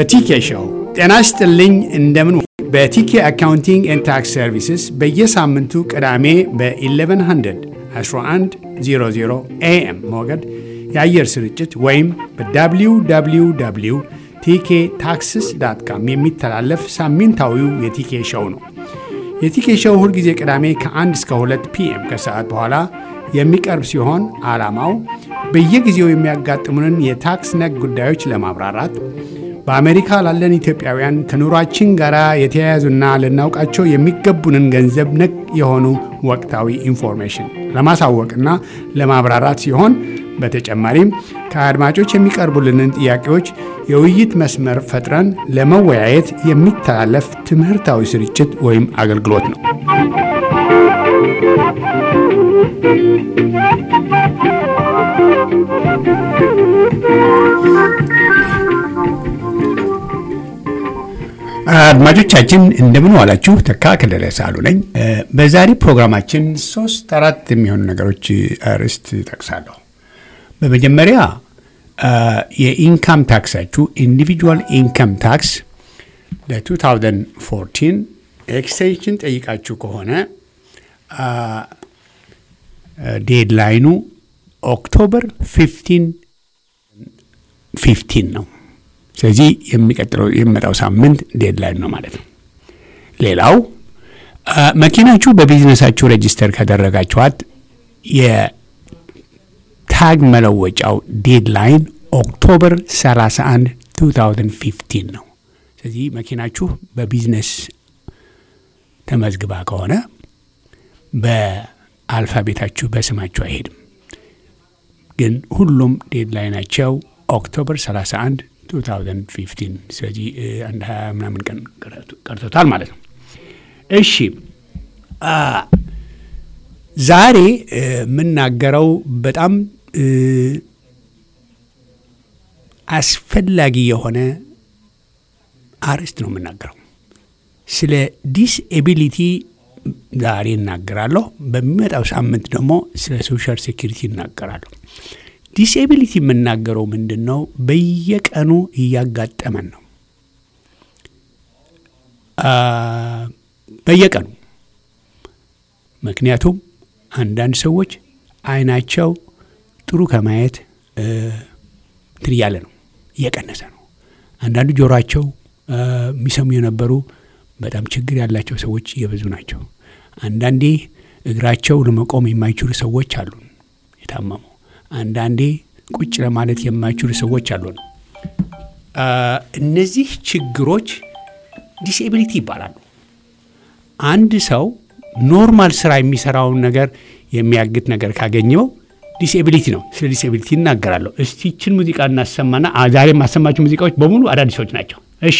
በቲኬ ሾው ጤና ይስጥልኝ። እንደምን በቲኬ አካውንቲንግ ኤንድ ታክስ ሰርቪስስ በየሳምንቱ ቅዳሜ በ1100 1100 ኤኤም ሞገድ የአየር ስርጭት ወይም በwww ቲኬ ታክስስ ዳት ካም የሚተላለፍ ሳምንታዊው የቲኬ ሾው ነው። የቲኬ ሾው ሁልጊዜ ቅዳሜ ከ1 እስከ 2 ፒኤም ከሰዓት በኋላ የሚቀርብ ሲሆን ዓላማው በየጊዜው የሚያጋጥሙንን የታክስ ነክ ጉዳዮች ለማብራራት በአሜሪካ ላለን ኢትዮጵያውያን ከኑሯችን ጋር የተያያዙና ልናውቃቸው የሚገቡንን ገንዘብ ነክ የሆኑ ወቅታዊ ኢንፎርሜሽን ለማሳወቅና ለማብራራት ሲሆን በተጨማሪም ከአድማጮች የሚቀርቡልንን ጥያቄዎች የውይይት መስመር ፈጥረን ለመወያየት የሚተላለፍ ትምህርታዊ ስርጭት ወይም አገልግሎት ነው። አድማጮቻችን እንደምን ዋላችሁ። ተካ ከለለ ሳሉ ነኝ። በዛሬ ፕሮግራማችን ሶስት አራት የሚሆኑ ነገሮች አርዕስት ጠቅሳለሁ። በመጀመሪያ የኢንካም ታክሳችሁ ኢንዲቪጁዋል ኢንካም ታክስ ለ2014 ኤክስቴንሽን ጠይቃችሁ ከሆነ ዴድላይኑ ኦክቶበር 15 15 ነው። ስለዚህ የሚቀጥለው የሚመጣው ሳምንት ዴድላይን ነው ማለት ነው። ሌላው መኪናችሁ በቢዝነሳችሁ ሬጂስተር ካደረጋችኋት የታግ መለወጫው ዴድላይን ኦክቶበር 31 2015 ነው። ስለዚህ መኪናችሁ በቢዝነስ ተመዝግባ ከሆነ በአልፋቤታችሁ በስማችሁ አይሄድም። ግን ሁሉም ዴድላይናቸው ኦክቶበር 31 2015 ስለዚህ አንድ ሀያ ምናምን ቀን ቀርቶታል ማለት ነው። እሺ ዛሬ የምናገረው በጣም አስፈላጊ የሆነ አርዕስት ነው የምናገረው። ስለ ዲስኤቢሊቲ ዛሬ እናገራለሁ። በሚመጣው ሳምንት ደግሞ ስለ ሶሻል ሴኪሪቲ እናገራለሁ። ዲስኤቢሊቲ የምናገረው ምንድን ነው? በየቀኑ እያጋጠመን ነው። በየቀኑ ምክንያቱም አንዳንድ ሰዎች አይናቸው ጥሩ ከማየት እንትን እያለ ነው፣ እየቀነሰ ነው። አንዳንዱ ጆሯቸው የሚሰሙ የነበሩ በጣም ችግር ያላቸው ሰዎች እየበዙ ናቸው። አንዳንዴ እግራቸው ለመቆም የማይችሉ ሰዎች አሉን የታመሙ አንዳንዴ ቁጭ ለማለት የማይችሉ ሰዎች አሉ ነው። እነዚህ ችግሮች ዲስኤቢሊቲ ይባላሉ። አንድ ሰው ኖርማል ስራ የሚሰራውን ነገር የሚያግት ነገር ካገኘው ዲስኤቢሊቲ ነው። ስለ ዲስኤቢሊቲ እናገራለሁ። እስቲ ይችን ሙዚቃ እናሰማና ዛሬ የማሰማቸው ሙዚቃዎች በሙሉ አዳዲሶች ናቸው። እሺ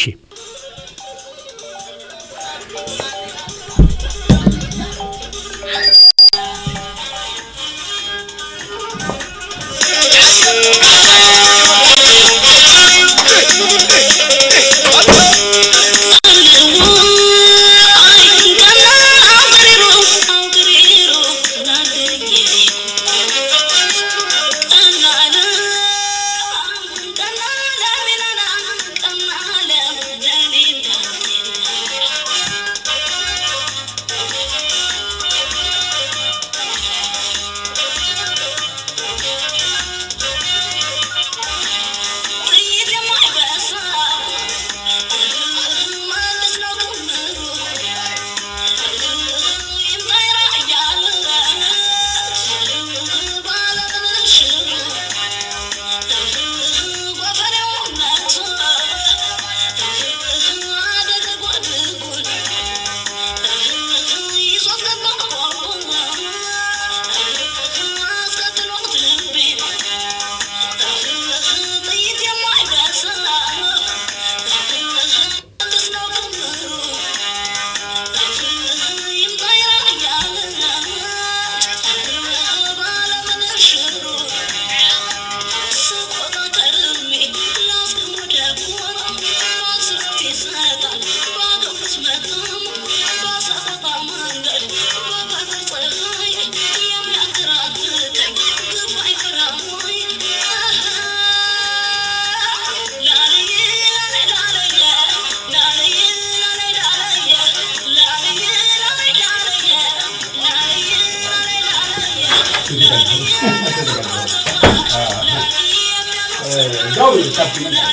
Come on, መረጃው ሰፊ ነው።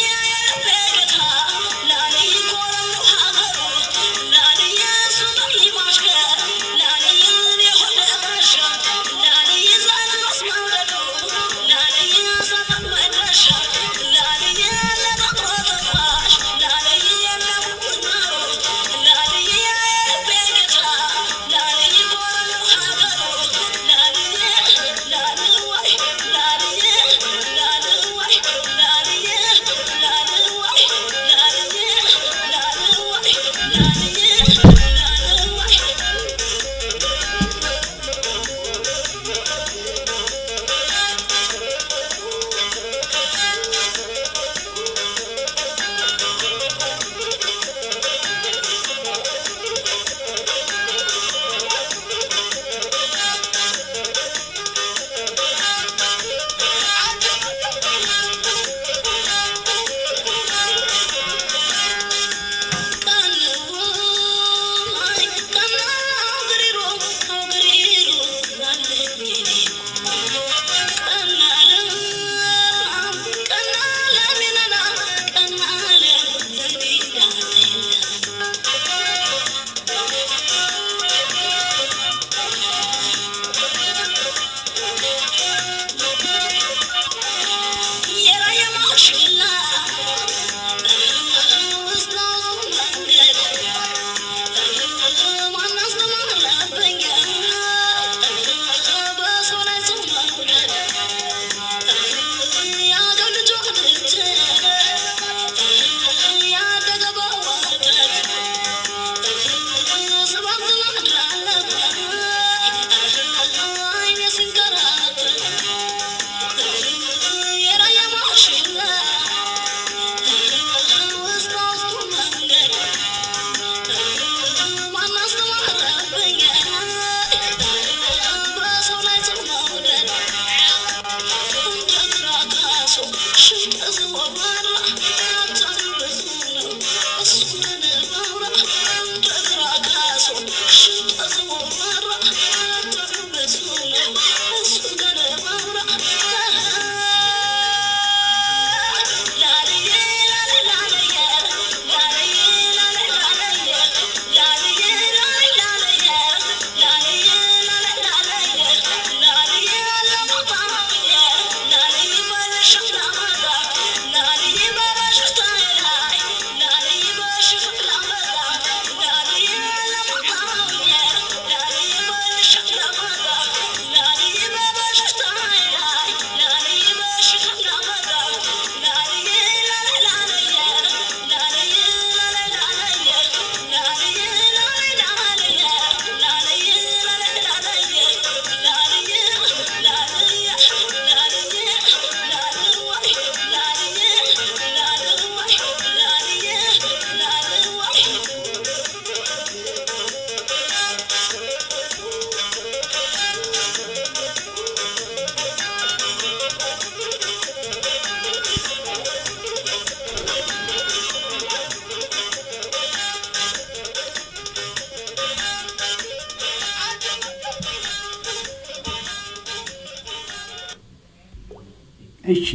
እሺ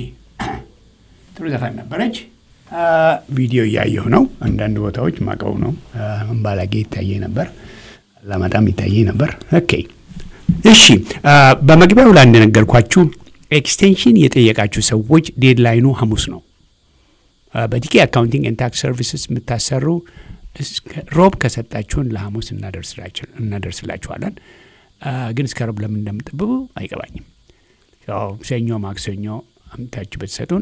ጥሩ ዘፈን ነበረች። ቪዲዮ እያየሁ ነው። አንዳንድ ቦታዎች ማቀው ነው እምባላጌ ይታየ ነበር፣ አላማጣም ይታየ ነበር። ኦኬ እሺ፣ በመግቢያው ላይ እንደነገርኳችሁ ኤክስቴንሽን የጠየቃችሁ ሰዎች ዴድላይኑ ሐሙስ ነው። በቲኬ አካውንቲንግ ኤንድ ታክስ ሰርቪስስ የምታሰሩ ሮብ ከሰጣችሁን ለሐሙስ እናደርስላችኋለን። ግን እስከ ሮብ ለምን እንደምጠብቡ አይገባኝም። ሰኞ፣ ማክሰኞ አምታችሁ ብትሰጡን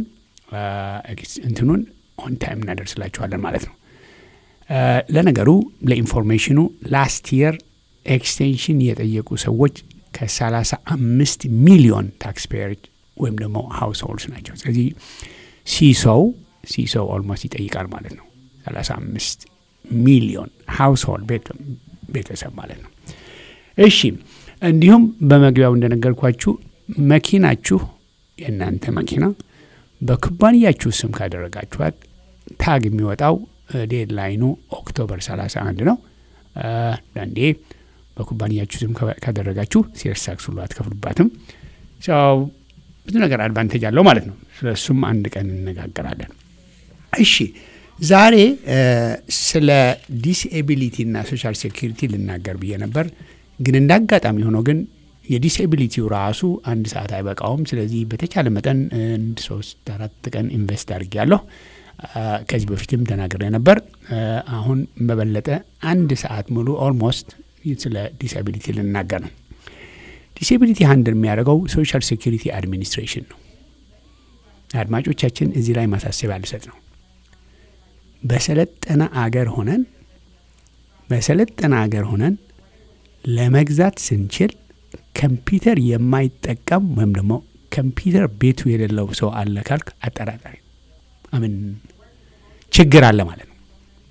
እንትኑን ኦን ታይም እናደርስላችኋለን ማለት ነው። ለነገሩ ለኢንፎርሜሽኑ ላስት የር ኤክስቴንሽን የጠየቁ ሰዎች ከ35 ሚሊዮን ታክስፔየሮች ወይም ደግሞ ሃውስ ሆልድስ ናቸው። ስለዚህ ሲሶው ሲሶው ኦልሞስት ይጠይቃል ማለት ነው። 35 ሚሊዮን ሃውስ ሆልድ ቤተሰብ ማለት ነው። እሺ እንዲሁም በመግቢያው እንደነገርኳችሁ መኪናችሁ የእናንተ መኪና በኩባንያችሁ ስም ካደረጋችኋት ታግ የሚወጣው ዴድላይኑ ኦክቶበር 31 ነው። አንዴ በኩባንያችሁ ስም ካደረጋችሁ ሴልስ ታክስ ሁሉ አትከፍሉባትም። ሰው ብዙ ነገር አድቫንቴጅ አለው ማለት ነው። ስለሱም አንድ ቀን እንነጋገራለን። እሺ ዛሬ ስለ ዲስኤቢሊቲ እና ሶሻል ሴኪሪቲ ልናገር ብዬ ነበር፣ ግን እንደ አጋጣሚ ሆኖ ግን የዲስኤቢሊቲው ራሱ አንድ ሰዓት አይበቃውም። ስለዚህ በተቻለ መጠን አንድ ሶስት አራት ቀን ኢንቨስት አድርጌያለሁ። ከዚህ በፊትም ተናግሬ ነበር። አሁን በበለጠ አንድ ሰዓት ሙሉ ኦልሞስት ስለ ዲስኤቢሊቲ ልናገር ነው። ዲስኤቢሊቲ ሀንድል የሚያደርገው ሶሻል ሴኪሪቲ አድሚኒስትሬሽን ነው። አድማጮቻችን እዚህ ላይ ማሳሰቢያ ልሰጥ ነው። በሰለጠነ አገር ሆነን በሰለጠነ አገር ሆነን ለመግዛት ስንችል ኮምፒውተር የማይጠቀም ወይም ደግሞ ኮምፒውተር ቤቱ የሌለው ሰው አለ ካልክ አጠራጣሪ አምን ችግር አለ ማለት ነው።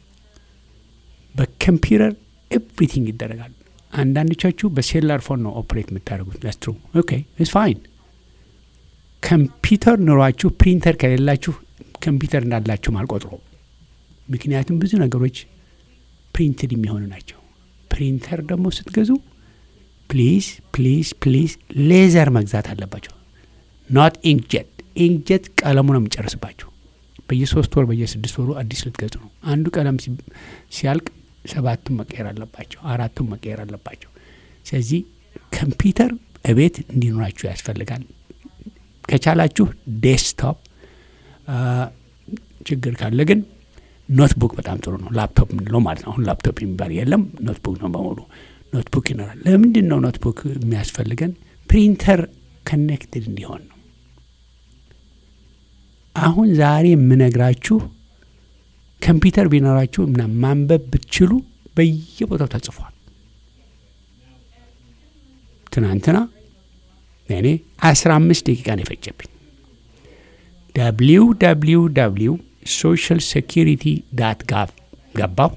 በኮምፒውተር ኤቭሪቲንግ ይደረጋል። አንዳንዶቻችሁ በሴላር ፎን ነው ኦፕሬት የምታደርጉት። ስትሩ ኦኬ ኢትስ ፋይን። ኮምፒውተር ኑሯችሁ ፕሪንተር ከሌላችሁ ኮምፒውተር እንዳላችሁም አልቆጥሮም። ምክንያቱም ብዙ ነገሮች ፕሪንትድ የሚሆኑ ናቸው። ፕሪንተር ደግሞ ስትገዙ ፕሊዝ ፕሊዝ ፕሊዝ ሌዘር መግዛት አለባቸው። ኖት ኢንክጀት። ኢንክጀት ቀለሙ ነው የሚጨርስባቸው። በየሶስት ወር በየስድስት ወሩ አዲስ ልትገዙ ነው። አንዱ ቀለም ሲያልቅ ሰባቱን መቀየር አለባቸው፣ አራቱን መቀየር አለባቸው። ስለዚህ ኮምፒውተር እቤት እንዲኖራችሁ ያስፈልጋል። ከቻላችሁ ዴስክቶፕ፣ ችግር ካለ ግን ኖትቡክ በጣም ጥሩ ነው። ላፕቶፕ የምንለው ማለት ነው። አሁን ላፕቶፕ የሚባል የለም፣ ኖትቡክ ነው በሙሉ። ኖትቡክ ይኖራል። ለምንድን ነው ኖትቡክ የሚያስፈልገን? ፕሪንተር ከኔክትድ እንዲሆን ነው። አሁን ዛሬ የምነግራችሁ ኮምፒውተር ቢኖራችሁ እና ማንበብ ብትችሉ በየቦታው ተጽፏል። ትናንትና እኔ አስራ አምስት ደቂቃ ነው የፈጀብኝ። ደብሊው ደብሊው ደብሊው ሶሻል ሴኪሪቲ ዳት ጋቭ ገባው።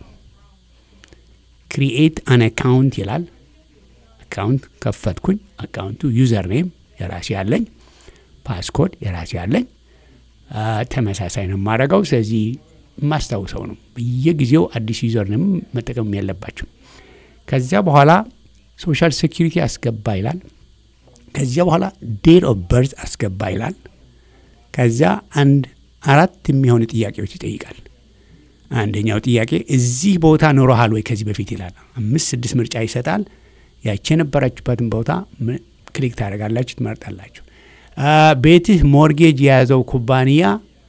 ክሪኤት አን አካውንት ይላል። አካውንት ከፈትኩኝ። አካውንቱ ዩዘር ኔም የራሴ ያለኝ፣ ፓስኮድ የራሴ ያለኝ፣ ተመሳሳይ ነው የማደርገው። ስለዚህ የማስታውሰው ነው። በየጊዜው አዲስ ዩዘር ኔም መጠቀም ያለባቸው። ከዚያ በኋላ ሶሻል ሴኪሪቲ አስገባ ይላል። ከዚያ በኋላ ዴት ኦፍ በርዝ አስገባ ይላል። ከዚያ አንድ አራት የሚሆኑ ጥያቄዎች ይጠይቃል። አንደኛው ጥያቄ እዚህ ቦታ ኖረሃል ወይ ከዚህ በፊት ይላል። አምስት ስድስት ምርጫ ይሰጣል። ያቺ የነበራችሁበትን ቦታ ክሊክ ታደርጋላችሁ፣ ትመርጣላችሁ። ቤትህ ሞርጌጅ የያዘው ኩባንያ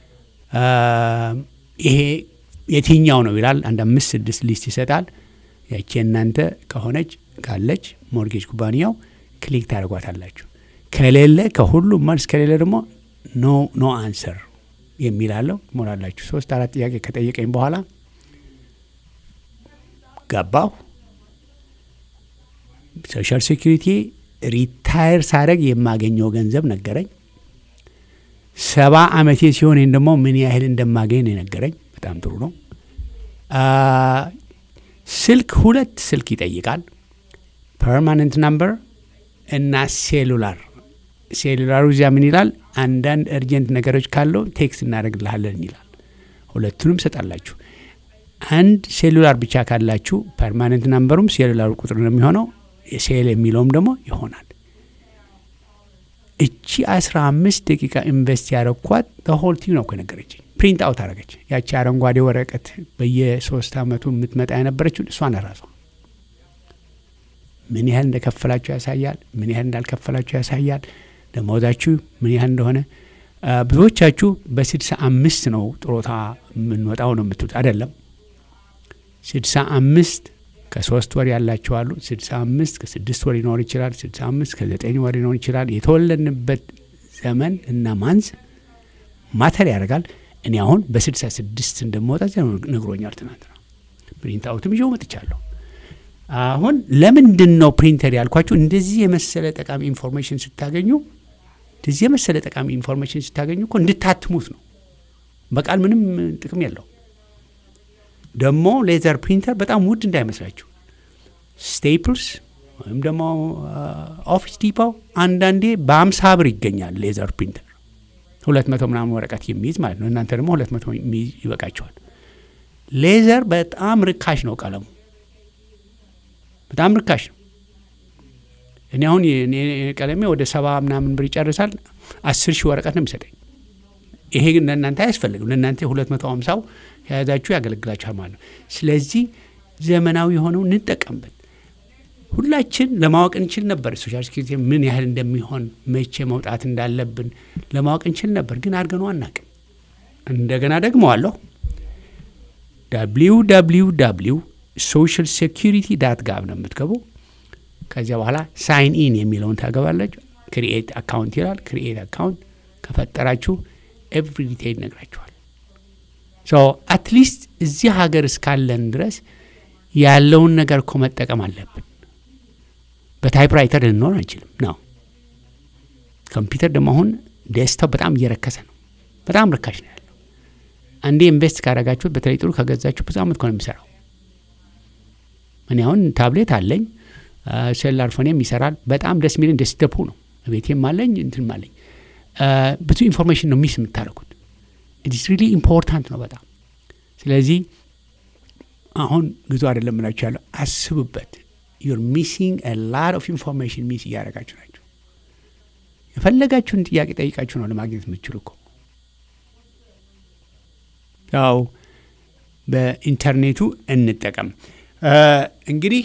ይሄ የትኛው ነው ይላል። አንድ አምስት ስድስት ሊስት ይሰጣል። ያቺ እናንተ ከሆነች ካለች ሞርጌጅ ኩባንያው ክሊክ ታደርጓታላችሁ። ከሌለ ከሁሉም መልስ ከሌለ ደግሞ ኖ ኖ አንሰር የሚላለው ትሞላላችሁ። ሶስት አራት ጥያቄ ከጠየቀኝ በኋላ ገባሁ። ሶሻል ሴኪሪቲ ሪታየር ሳደርግ የማገኘው ገንዘብ ነገረኝ። ሰባ አመቴ ሲሆን ይህን ደግሞ ምን ያህል እንደማገኝ ነው የነገረኝ። በጣም ጥሩ ነው። ስልክ ሁለት ስልክ ይጠይቃል። ፐርማነንት ናምበር እና ሴሉላር። ሴሉላሩ እዚያ ምን ይላል? አንዳንድ እርጀንት ነገሮች ካለው ቴክስት እናደርግልሃለን ይላል። ሁለቱንም ሰጣላችሁ። አንድ ሴሉላር ብቻ ካላችሁ ፐርማነንት ናምበሩም ሴሉላሩ ቁጥር ነው የሚሆነው። ሴል የሚለውም ደግሞ ይሆናል። እቺ አስራ አምስት ደቂቃ ኢንቨስት ያረኳት ተሆልቲው ነው ከነገረችኝ። ፕሪንት አውት አረገች። ያቺ አረንጓዴ ወረቀት በየሶስት አመቱ የምትመጣ የነበረችው እሷን ራሷ ምን ያህል እንደከፈላችሁ ያሳያል። ምን ያህል እንዳልከፈላችሁ ያሳያል። ደሞዛችሁ ምን ያህል እንደሆነ ብዙዎቻችሁ በስድሳ አምስት ነው ጥሮታ የምንወጣው ነው የምትሉት። አይደለም ስድሳ አምስት ከሶስት ወር ያላችሁ አሉ። ስድሳ አምስት ከስድስት ወር ሊኖር ይችላል። ስድሳ አምስት ከዘጠኝ ወር ሊኖር ይችላል። የተወለድንበት ዘመን እና ማንዝ ማተር ያደርጋል። እኔ አሁን በስድሳ ስድስት እንደምወጣ ነግሮኛል ትናንትና። ፕሪንት አውትም ይዤው መጥቻለሁ። አሁን ለምንድን ነው ፕሪንተር ያልኳችሁ? እንደዚህ የመሰለ ጠቃሚ ኢንፎርሜሽን ስታገኙ እንደዚህ የመሰለ ጠቃሚ ኢንፎርሜሽን ስታገኙ እኮ እንድታትሙት ነው። በቃል ምንም ጥቅም የለው። ደግሞ ሌዘር ፕሪንተር በጣም ውድ እንዳይመስላችሁ። ስቴፕልስ ወይም ደግሞ ኦፊስ ዲፖው አንዳንዴ በአምሳ ብር ይገኛል ሌዘር ፕሪንተር ሁለት መቶ ምናምን ወረቀት የሚይዝ ማለት ነው። እናንተ ደግሞ ሁለት መቶ የሚይዝ ይበቃቸዋል። ሌዘር በጣም ርካሽ ነው ቀለሙ በጣም ርካሽ ነው። እኔ አሁን ቀለሜ ወደ ሰባ ምናምን ብር ይጨርሳል። አስር ሺህ ወረቀት ነው የሚሰጠኝ። ይሄ ግን ለእናንተ አያስፈልግም። ለእናንተ ሁለት መቶ ሀምሳው ከያዛችሁ ያገለግላችኋል ማለት ነው። ስለዚህ ዘመናዊ የሆነው እንጠቀምበት። ሁላችን ለማወቅ እንችል ነበር ሶሻል ሴኩሪቲ ምን ያህል እንደሚሆን መቼ መውጣት እንዳለብን ለማወቅ እንችል ነበር፣ ግን አድርገነው አናቅም። እንደገና ደግመዋለሁ www ሶሻል ሴኩሪቲ ዳት ጋብ ነው የምትገቡ። ከዚያ በኋላ ሳይን ኢን የሚለውን ታገባላችሁ። ክሪኤት አካውንት ይላል። ክሪኤት አካውንት ከፈጠራችሁ ኤቭሪ ዲቴይል ይነግራችኋል። ሶ አትሊስት እዚህ ሀገር እስካለን ድረስ ያለውን ነገር እኮ መጠቀም አለብን። በታይፕራይተር ልንኖር አንችልም ነው። ኮምፒውተር ደግሞ አሁን ደስታው በጣም እየረከሰ ነው። በጣም ርካሽ ነው ያለው። አንዴ ኢንቨስት ካረጋችሁት በተለይ ጥሩ ከገዛችሁ ብዙ አመት ነው የሚሰራው። እኔ አሁን ታብሌት አለኝ፣ ሴላር ፎኔም ይሰራል። በጣም ደስ የሚለኝ ደስደፑ ነው። ቤቴም አለኝ እንትንም አለኝ። ብዙ ኢንፎርሜሽን ነው ሚስ የምታደርጉት። ኢትስ ሪሊ ኢምፖርታንት ነው በጣም ስለዚህ አሁን ብዙ አይደለም ምላችሁ ያለው አስቡበት። ዩር ሚሲንግ ላት ኦፍ ኢንፎርሜሽን ሚስ እያደረጋችሁ ናቸው። የፈለጋችሁን ጥያቄ ጠይቃችሁ ነው ለማግኘት የምትችሉ እኮ ያው በኢንተርኔቱ እንጠቀም። እንግዲህ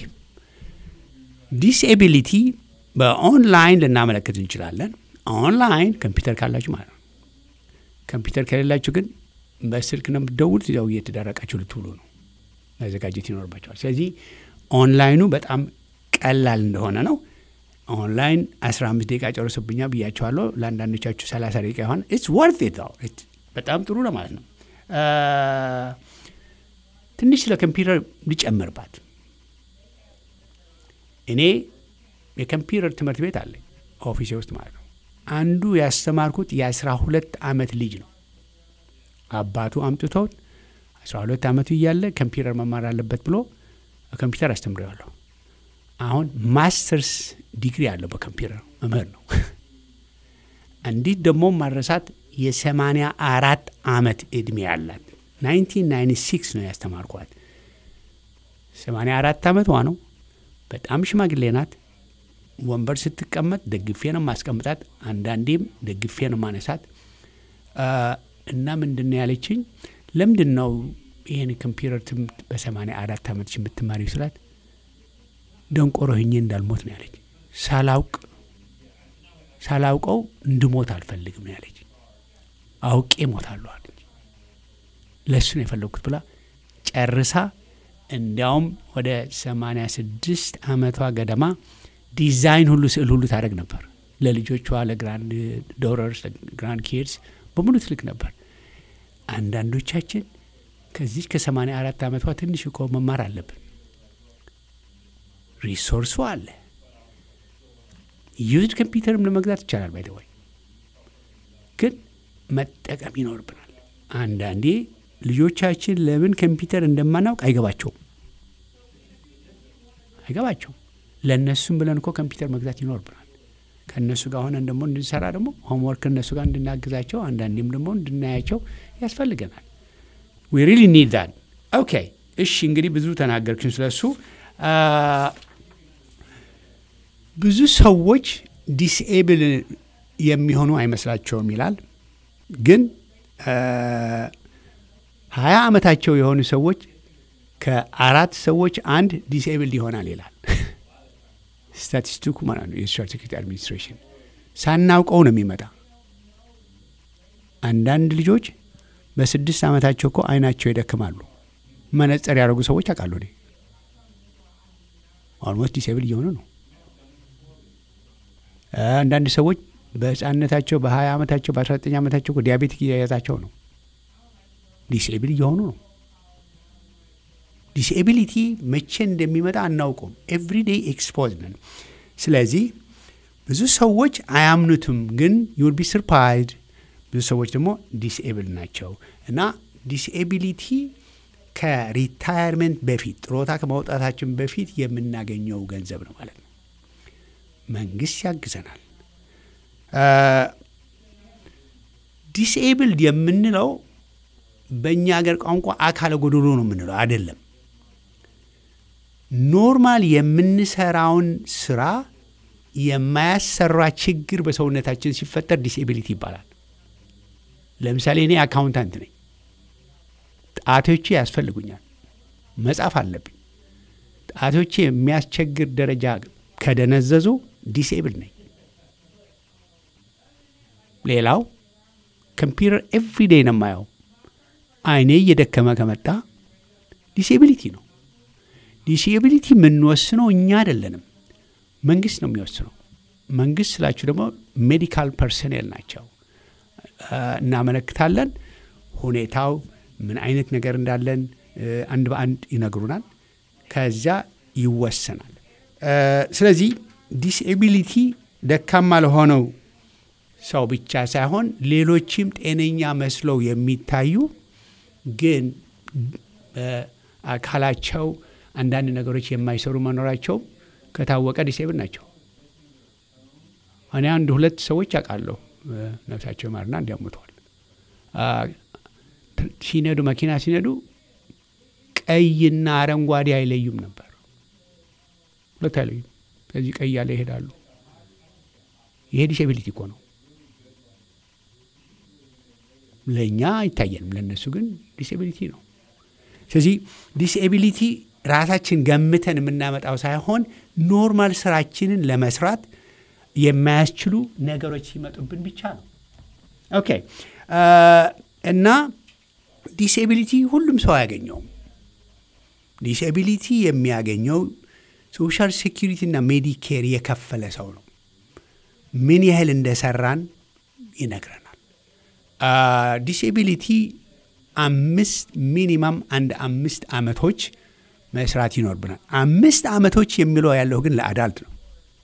ዲስኤቢሊቲ በኦንላይን ልናመለክት እንችላለን። ኦንላይን ኮምፒውተር ካላችሁ ማለት ነው። ኮምፒውተር ከሌላችሁ ግን በስልክ ነው የምትደውሉት። ያው እየተዳረቃችሁ ልትውሉ ነው መዘጋጀት ይኖርባቸዋል። ስለዚህ ኦንላይኑ በጣም ቀላል እንደሆነ ነው። ኦንላይን 15 ደቂቃ ጨርሶብኛ ብያቸዋለሁ። ለአንዳንዶቻችሁ 30 ደቂቃ ይሆን ኢትስ ወርት ኢት በጣም ጥሩ ለማለት ነው። ትንሽ ስለ ኮምፒውተር ሊጨምርባት እኔ የኮምፒውተር ትምህርት ቤት አለኝ ኦፊሴ ውስጥ ማለት ነው። አንዱ ያስተማርኩት የአስራ ሁለት ዓመት ልጅ ነው። አባቱ አምጥተውት አስራ ሁለት ዓመቱ እያለ ኮምፒውተር መማር አለበት ብሎ ኮምፒውተር አስተምሬዋለሁ። አሁን ማስተርስ ዲግሪ አለው በኮምፒውተር መምህር ነው። እንዲት ደግሞ ማረሳት የሰማንያ አራት ዓመት ዕድሜ ያላት 1996 ነው ያስተማርኳት። ሰማንያ አራት ዓመቷ ነው። በጣም ሽማግሌ ናት። ወንበር ስትቀመጥ ደግፌ ነው ማስቀምጣት፣ አንዳንዴም ደግፌ ነው ማነሳት። እና ምንድን ነው ያለችኝ፣ ለምንድን ነው ይህን ኮምፒውተር ትምህርት በሰማንያ አራት ዓመት የምትማሪው ስላት፣ ደንቆሮ ሆኜ እንዳልሞት ነው ያለች። ሳላውቅ ሳላውቀው እንድሞት አልፈልግም ነው ያለች። አውቄ ሞታለሁ አለች። ለእሱ ነው የፈለግኩት ብላ ጨርሳ እንዲያውም ወደ ሰማንያ ስድስት ዓመቷ ገደማ ዲዛይን ሁሉ ስዕል ሁሉ ታደረግ ነበር። ለልጆቿ ለግራንድ ዶረርስ ለግራንድ ኪድስ በሙሉ ትልቅ ነበር። አንዳንዶቻችን ከዚህ ከሰማንያ አራት ዓመቷ ትንሽ እኮ መማር አለብን። ሪሶርሱ አለ። ዩዝድ ኮምፒውተርም ለመግዛት ይቻላል። ባይደወይ ግን መጠቀም ይኖርብናል። አንዳንዴ ልጆቻችን ለምን ኮምፒውተር እንደማናውቅ አይገባቸውም አይገባቸውም። ለእነሱም ብለን እኮ ኮምፒውተር መግዛት ይኖርብናል። ከእነሱ ጋር ሆነን ደግሞ እንድንሰራ ደግሞ ሆምወርክ እነሱ ጋር እንድናግዛቸው አንዳንዴም ደግሞ እንድናያቸው ያስፈልገናል። ዊ ሪሊ ኒድ ዛት። ኦኬ እሺ፣ እንግዲህ ብዙ ተናገርክን ስለሱ። ብዙ ሰዎች ዲስኤብል የሚሆኑ አይመስላቸውም ይላል። ግን ሀያ ዓመታቸው የሆኑ ሰዎች ከአራት ሰዎች አንድ ዲስኤብል ይሆናል ይላል ስታቲስቲኩ ማለት ነው። የሶሻል ሴኩሪቲ አድሚኒስትሬሽን ሳናውቀው ነው የሚመጣ። አንዳንድ ልጆች በስድስት ዓመታቸው እኮ አይናቸው ይደክማሉ። መነጽር ያደረጉ ሰዎች አውቃሉ። እኔ ኦልሞስት ዲስኤብል እየሆኑ ነው። አንዳንድ ሰዎች በህፃንነታቸው በሀያ ዓመታቸው በአስራ ዘጠኝ ዓመታቸው እኮ ዲያቤቲክ እየያዛቸው ነው። ዲስኤብል እየሆኑ ነው። ዲስኤቢሊቲ መቼ እንደሚመጣ አናውቀውም። ኤቭሪዴይ ኤክስፖዝ ነን። ስለዚህ ብዙ ሰዎች አያምኑትም፣ ግን ዩል ቢ ሰርፕራይዝድ ብዙ ሰዎች ደግሞ ዲስኤብል ናቸው እና ዲስኤቢሊቲ ከሪታየርመንት በፊት ጥሮታ ከማውጣታችን በፊት የምናገኘው ገንዘብ ነው ማለት ነው። መንግስት ያግዘናል። ዲስኤብልድ የምንለው በእኛ ሀገር ቋንቋ አካለ ጎዶሎ ነው የምንለው አይደለም። ኖርማል የምንሰራውን ስራ የማያሰራ ችግር በሰውነታችን ሲፈጠር ዲስኤቢሊቲ ይባላል። ለምሳሌ እኔ አካውንታንት ነኝ። ጣቶቼ ያስፈልጉኛል፣ መጻፍ አለብኝ። ጣቶቼ የሚያስቸግር ደረጃ ከደነዘዙ ዲስኤብል ነኝ። ሌላው ኮምፒውተር ኤቭሪዴይ ነው የማየው። አይኔ እየደከመ ከመጣ ዲስኤቢሊቲ ነው። ዲስኤቢሊቲ የምንወስነው እኛ አይደለንም፣ መንግስት ነው የሚወስነው። መንግስት ስላችሁ ደግሞ ሜዲካል ፐርሰኔል ናቸው። እናመለክታለን። ሁኔታው ምን አይነት ነገር እንዳለን አንድ በአንድ ይነግሩናል። ከዚያ ይወሰናል። ስለዚህ ዲስኤቢሊቲ ደካማ ለሆነው ሰው ብቻ ሳይሆን ሌሎችም ጤነኛ መስለው የሚታዩ ግን አካላቸው አንዳንድ ነገሮች የማይሰሩ መኖራቸው ከታወቀ ዲስኤብል ናቸው። እኔ አንድ ሁለት ሰዎች አውቃለሁ ነፍሳቸው ማርና እንዲያሙተዋል። ሲነዱ መኪና ሲነዱ ቀይና አረንጓዴ አይለዩም ነበር። ሁለት አይለዩም። ስለዚህ ቀይ ያለ ይሄዳሉ። ይሄ ዲስኤቢሊቲ እኮ ነው። ለእኛ አይታየንም፣ ለእነሱ ግን ዲስኤቢሊቲ ነው። ስለዚህ ዲስኤቢሊቲ ራሳችን ገምተን የምናመጣው ሳይሆን ኖርማል ስራችንን ለመስራት የማያስችሉ ነገሮች ሲመጡብን ብቻ ነው። ኦኬ እና ዲስኤቢሊቲ ሁሉም ሰው አያገኘውም። ዲስኤቢሊቲ የሚያገኘው ሶሻል ሴኪሪቲ እና ሜዲኬር የከፈለ ሰው ነው። ምን ያህል እንደሰራን ይነግረናል። ዲስኤቢሊቲ አምስት ሚኒማም አንድ አምስት ዓመቶች መስራት ይኖርብናል። አምስት ዓመቶች የሚለው ያለው ግን ለአዳልት ነው።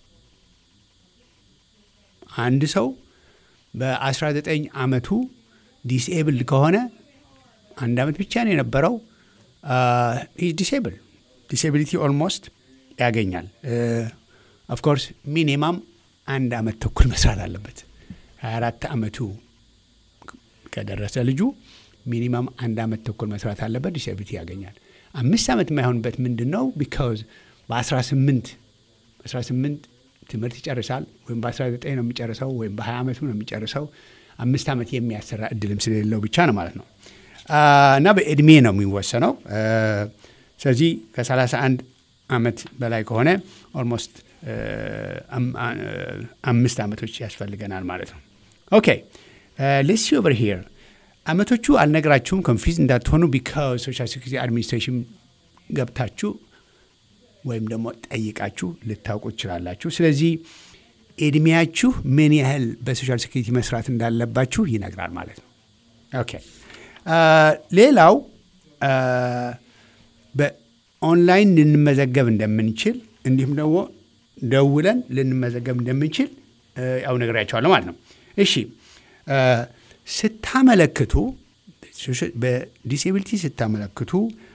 አንድ ሰው በ19 ዓመቱ ዲስኤብልድ ከሆነ አንድ ዓመት ብቻ ነው የነበረው። ዲስኤብል ዲስኤቢሊቲ ኦልሞስት ያገኛል። ኦፍኮርስ ሚኒማም አንድ ዓመት ተኩል መስራት አለበት። 24 ዓመቱ ከደረሰ ልጁ ሚኒማም አንድ ዓመት ተኩል መስራት አለበት። ዲስኤቢሊቲ ያገኛል። አምስት ዓመት የማይሆንበት ምንድን ነው? ቢካዝ በ18 18 ትምህርት ይጨርሳል ወይም በ19 ነው የሚጨርሰው ወይም በ20 ዓመቱ ነው የሚጨርሰው። አምስት ዓመት የሚያሰራ እድልም ስለሌለው ብቻ ነው ማለት ነው። እና በእድሜ ነው የሚወሰነው። ስለዚህ ከ31 ዓመት በላይ ከሆነ ኦልሞስት አምስት ዓመቶች ያስፈልገናል ማለት ነው። ኦኬ ሌትስ ሲ ኦቨር ሂር ዓመቶቹ አልነግራችሁም፣ ኮንፊዝ እንዳትሆኑ ቢካዝ ሶሻል ሴኩሪቲ አድሚኒስትሬሽን ገብታችሁ ወይም ደግሞ ጠይቃችሁ ልታውቁ ትችላላችሁ። ስለዚህ እድሜያችሁ ምን ያህል በሶሻል ሴኩሪቲ መስራት እንዳለባችሁ ይነግራል ማለት ነው። ኦኬ ሌላው በኦንላይን ልንመዘገብ እንደምንችል እንዲሁም ደግሞ ደውለን ልንመዘገብ እንደምንችል ያው ነግሬያቸዋለሁ ማለት ነው። እሺ ስታመለክቱ በዲስኤቢሊቲ ስታመለክቱ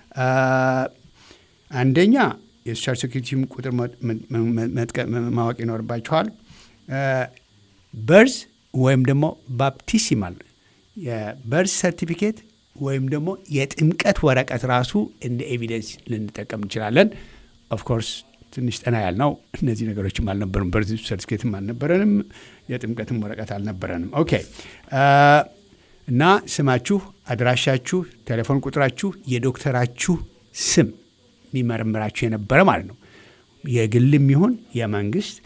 አንደኛ የሶሻል ሴኩሪቲም ቁጥር ማወቅ ይኖርባችኋል። በርዝ ወይም ደግሞ ባፕቲሲማል የበርዝ ሰርቲፊኬት ወይም ደግሞ የጥምቀት ወረቀት ራሱ እንደ ኤቪደንስ ልንጠቀም እንችላለን። ኦፍኮርስ ትንሽ ጠና ያልነው እነዚህ ነገሮችም አልነበሩም። በርዝ ሰርቲፊኬትም አልነበረንም፣ የጥምቀትም ወረቀት አልነበረንም። ኦኬ እና ስማችሁ፣ አድራሻችሁ፣ ቴሌፎን ቁጥራችሁ፣ የዶክተራችሁ ስም የሚመረምራችሁ የነበረ ማለት ነው። የግልም ይሁን የመንግስት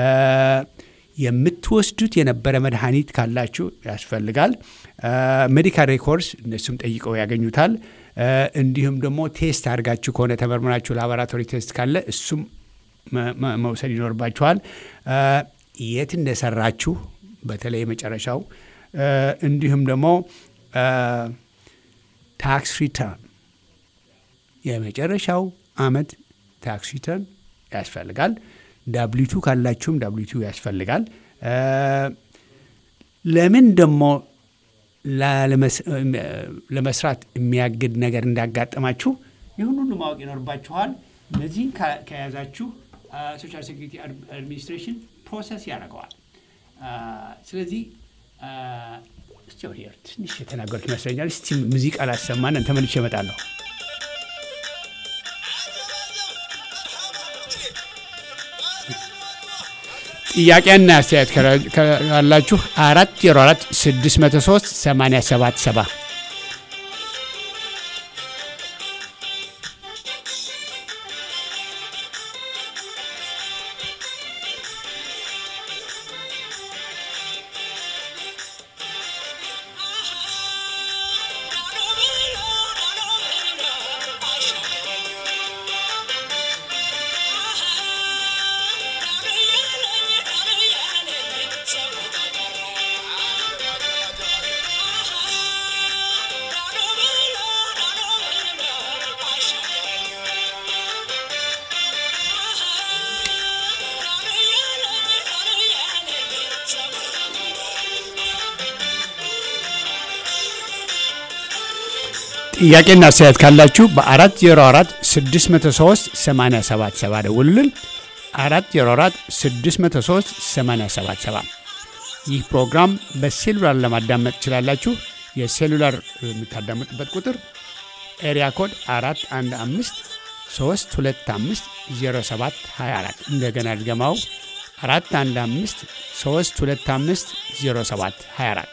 የምትወስዱት የነበረ መድኃኒት ካላችሁ ያስፈልጋል። ሜዲካል ሬኮርድስ እነሱም ጠይቀው ያገኙታል። እንዲሁም ደግሞ ቴስት አድርጋችሁ ከሆነ ተመርምራችሁ ላቦራቶሪ ቴስት ካለ እሱም መውሰድ ይኖርባችኋል። የት እንደሰራችሁ በተለይ የመጨረሻው እንዲሁም ደግሞ ታክስ ሪተርን የመጨረሻው አመት ታክስ ሪተርን ያስፈልጋል። ዳብሊቱ ካላችሁም ዳብሊቱ ያስፈልጋል። ለምን ደግሞ ለመስራት የሚያግድ ነገር እንዳጋጠማችሁ ይህን ሁሉ ማወቅ ይኖርባችኋል። እነዚህን ከያዛችሁ ሶሻል ሴኩሪቲ አድሚኒስትሬሽን ፕሮሰስ ያደርገዋል። ስለዚህ እስቲ ትንሽ የተናገሩት ይመስለኛል። እስቲ ሙዚቃ ላሰማን ተመልሼ እመጣለሁ። ጥያቄና አስተያየት ካላችሁ አራት ዜሮ አራት ስድስት መቶ ሶስት ሰማንያ ሰባት ሰባ ጥያቄና አስተያየት ካላችሁ በ404 603 877 ደውሉልን። 404 603 877 ይህ ፕሮግራም በሴሉላር ለማዳመጥ ትችላላችሁ። የሴሉላር የምታዳምጡበት ቁጥር ኤሪያ ኮድ 415 325 07 24 እንደገና ድገማው 415 325 07 24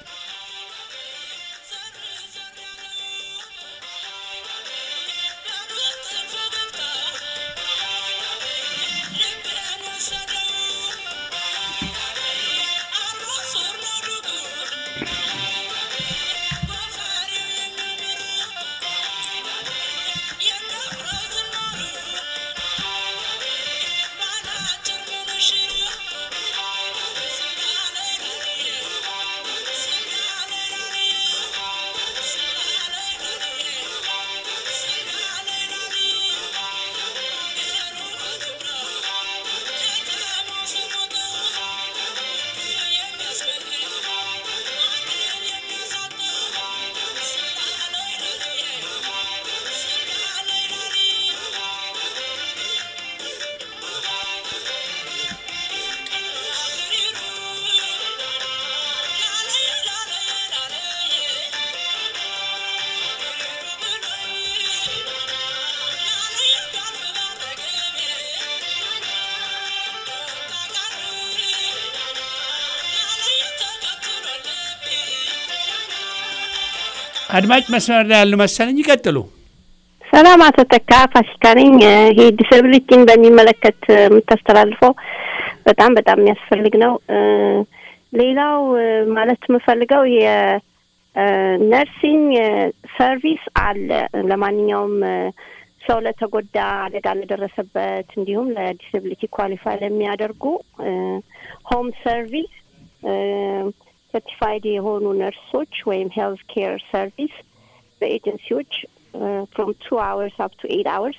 አድማጭ መስመር ላይ ያሉ መሰለኝ። ይቀጥሉ። ሰላም አቶ ተካ ፋሲካ ነኝ። ይሄ ዲስብሊቲን በሚመለከት የምታስተላልፈው በጣም በጣም የሚያስፈልግ ነው። ሌላው ማለት የምፈልገው የነርሲንግ ሰርቪስ አለ ለማንኛውም ሰው ለተጎዳ አደጋ ለደረሰበት እንዲሁም ለዲስብሊቲ ኳሊፋይ ለሚያደርጉ ሆም ሰርቪስ ሰርቲፋይድ የሆኑ ነርሶች ወይም ሄልት ኬር ሰርቪስ በኤጀንሲዎች ፍሮም ቱ አወርስ አፕ ቱ ኤት አወርስ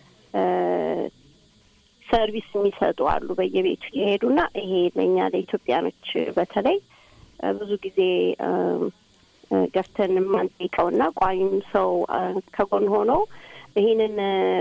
ሰርቪስ የሚሰጡ አሉ በየቤቱ የሄዱና ይሄ ለእኛ ለኢትዮጵያኖች በተለይ ብዙ ጊዜ ገፍተን የማንጠይቀውና ቋሚም ሰው ከጎን ሆኖ ይህንን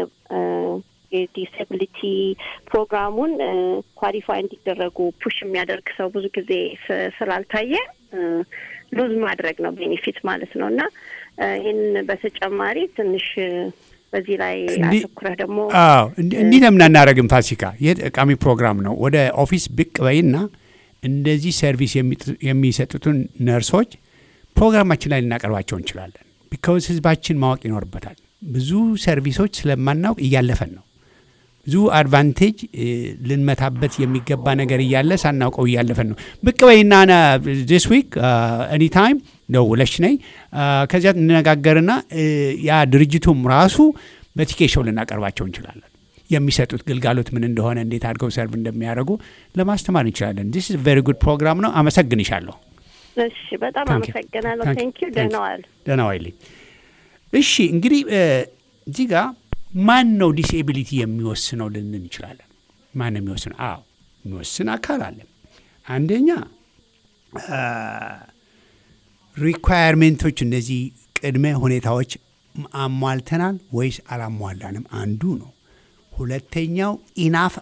የዲስብሊቲ ፕሮግራሙን ኳሊፋይ እንዲደረጉ ፑሽ የሚያደርግ ሰው ብዙ ጊዜ ስላልታየ ሉዝ ማድረግ ነው ቤኔፊት ማለት ነው እና ይህን በተጨማሪ ትንሽ በዚህ ላይ አተኩረህ ደግሞ አዎ እንዲህ ለምን አናደርግም? ፋሲካ ይህ ጠቃሚ ፕሮግራም ነው። ወደ ኦፊስ ብቅ በይና እንደዚህ ሰርቪስ የሚሰጡትን ነርሶች ፕሮግራማችን ላይ ልናቀርባቸው እንችላለን። ቢካውዝ ህዝባችን ማወቅ ይኖርበታል። ብዙ ሰርቪሶች ስለማናውቅ እያለፈን ነው። ብዙ አድቫንቴጅ ልንመታበት የሚገባ ነገር እያለ ሳናውቀው እያለፈን ነው። ብቅ በይና ዲስ ዊክ ኤኒ ታይም ደውለሽ ነይ። ከዚያ እንነጋገርና ያ ድርጅቱም ራሱ በቲኬሾው ልናቀርባቸው እንችላለን። የሚሰጡት ግልጋሎት ምን እንደሆነ፣ እንዴት አድርገው ሰርቭ እንደሚያደርጉ ለማስተማር እንችላለን። ዲስ ቨሪ ጉድ ፕሮግራም ነው። አመሰግንሻለሁ። እሺ፣ በጣም አመሰግናለሁ። ቴንኪዩ። ደህና ዋል። ደህና ዋይልኝ። እሺ፣ እንግዲህ እዚህ ጋር ማን ነው ዲስኤቢሊቲ የሚወስነው ልንን እንችላለን። ማን ነው የሚወስነው? አዎ የሚወስን አካል አለ። አንደኛ ሪኳየርሜንቶች፣ እነዚህ ቅድመ ሁኔታዎች አሟልተናል ወይስ አላሟላንም አንዱ ነው። ሁለተኛው ኢናፍ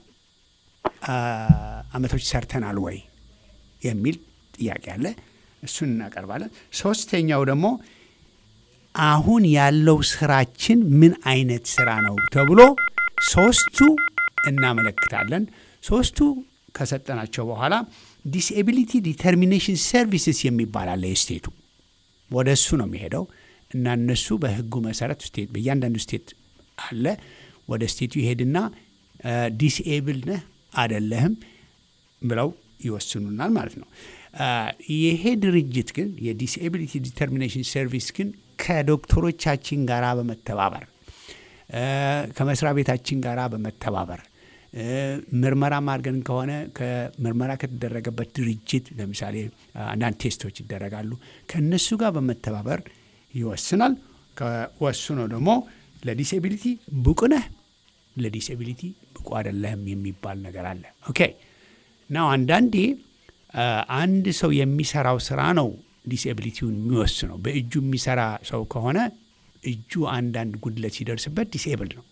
አመቶች ሰርተናል ወይ የሚል ጥያቄ አለ። እሱን እናቀርባለን። ሶስተኛው ደግሞ አሁን ያለው ስራችን ምን አይነት ስራ ነው ተብሎ ሶስቱ እናመለክታለን። ሶስቱ ከሰጠናቸው በኋላ ዲስኤቢሊቲ ዲተርሚኔሽን ሰርቪስስ የሚባል አለ የስቴቱ ወደ እሱ ነው የሚሄደው እና እነሱ በህጉ መሰረት ስቴት በእያንዳንዱ ስቴት አለ ወደ ስቴቱ ይሄድና ዲስኤብል ነህ አደለህም ብለው ይወስኑናል ማለት ነው። ይሄ ድርጅት ግን የዲስኤቢሊቲ ዲተርሚኔሽን ሰርቪስ ግን ከዶክተሮቻችን ጋር በመተባበር ከመስሪያ ቤታችን ጋር በመተባበር ምርመራ ማድርገን ከሆነ ከምርመራ ከተደረገበት ድርጅት ለምሳሌ አንዳንድ ቴስቶች ይደረጋሉ። ከእነሱ ጋር በመተባበር ይወስናል። ከወስኖ ደግሞ ለዲስኤቢሊቲ ብቁ ነህ፣ ለዲስኤቢሊቲ ብቁ አይደለህም የሚባል ነገር አለ። ኦኬ ናው አንዳንዴ አንድ ሰው የሚሰራው ስራ ነው ዲስኤቢሊቲውን የሚወስነው። በእጁ የሚሰራ ሰው ከሆነ እጁ አንዳንድ ጉድለት ሲደርስበት ዲስኤብል ነው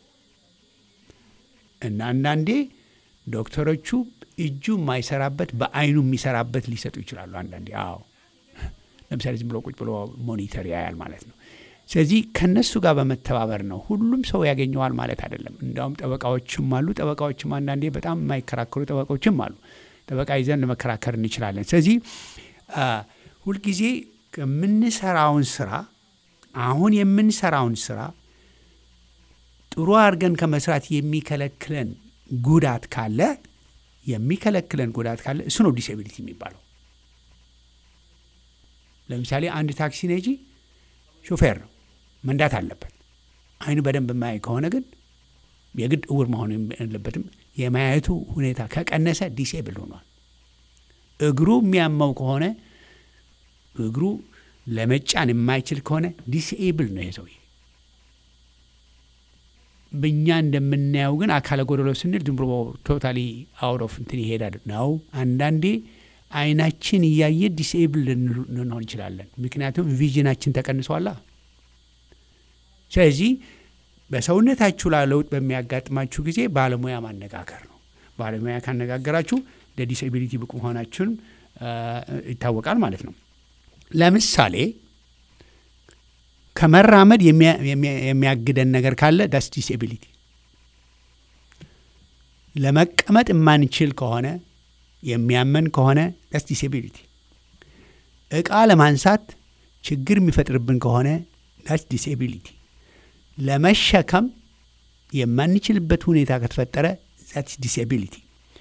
እና አንዳንዴ ዶክተሮቹ እጁ የማይሰራበት በአይኑ የሚሰራበት ሊሰጡ ይችላሉ። አንዳንዴ አዎ፣ ለምሳሌ ዝም ብሎ ቁጭ ብሎ ሞኒተር ያያል ማለት ነው። ስለዚህ ከነሱ ጋር በመተባበር ነው። ሁሉም ሰው ያገኘዋል ማለት አይደለም። እንዲያውም ጠበቃዎችም አሉ። ጠበቃዎችም አንዳንዴ በጣም የማይከራከሩ ጠበቃዎችም አሉ። ጠበቃ ይዘን ለመከራከር እንችላለን። ስለዚህ ሁልጊዜ ከምንሰራውን ስራ አሁን የምንሰራውን ስራ ጥሩ አድርገን ከመስራት የሚከለክለን ጉዳት ካለ የሚከለክለን ጉዳት ካለ እሱ ነው ዲስኤቢሊቲ የሚባለው። ለምሳሌ አንድ ታክሲ ነጂ ሾፌር ነው፣ መንዳት አለበት። አይኑ በደንብ የማያይ ከሆነ ግን የግድ እውር መሆን የለበትም። የማየቱ ሁኔታ ከቀነሰ ዲስኤብል ሆኗል። እግሩ የሚያመው ከሆነ እግሩ ለመጫን የማይችል ከሆነ ዲስኤብል ነው ይሄ ሰውዬ። በእኛ እንደምናየው ግን አካለ ጎደሎ ስንል ዝም ብሎ ቶታሊ አውት ኦፍ እንትን ይሄዳል ነው። አንዳንዴ አይናችን እያየ ዲስኤብል ልንሆን እንችላለን። ምክንያቱም ቪዥናችን ተቀንሷላ። ስለዚህ በሰውነታችሁ ላይ ለውጥ በሚያጋጥማችሁ ጊዜ ባለሙያ ማነጋገር ነው። ባለሙያ ካነጋገራችሁ ለዲስኤቢሊቲ ብቁ መሆናችሁን ይታወቃል ማለት ነው። ለምሳሌ ከመራመድ የሚያግደን ነገር ካለ ዳስ ዲስኤቢሊቲ። ለመቀመጥ የማንችል ከሆነ የሚያመን ከሆነ ዳስ ዲስኤቢሊቲ። እቃ ለማንሳት ችግር የሚፈጥርብን ከሆነ ዳስ ዲስኤቢሊቲ። ለመሸከም የማንችልበት ሁኔታ ከተፈጠረ ዛትስ ዲስኤቢሊቲ።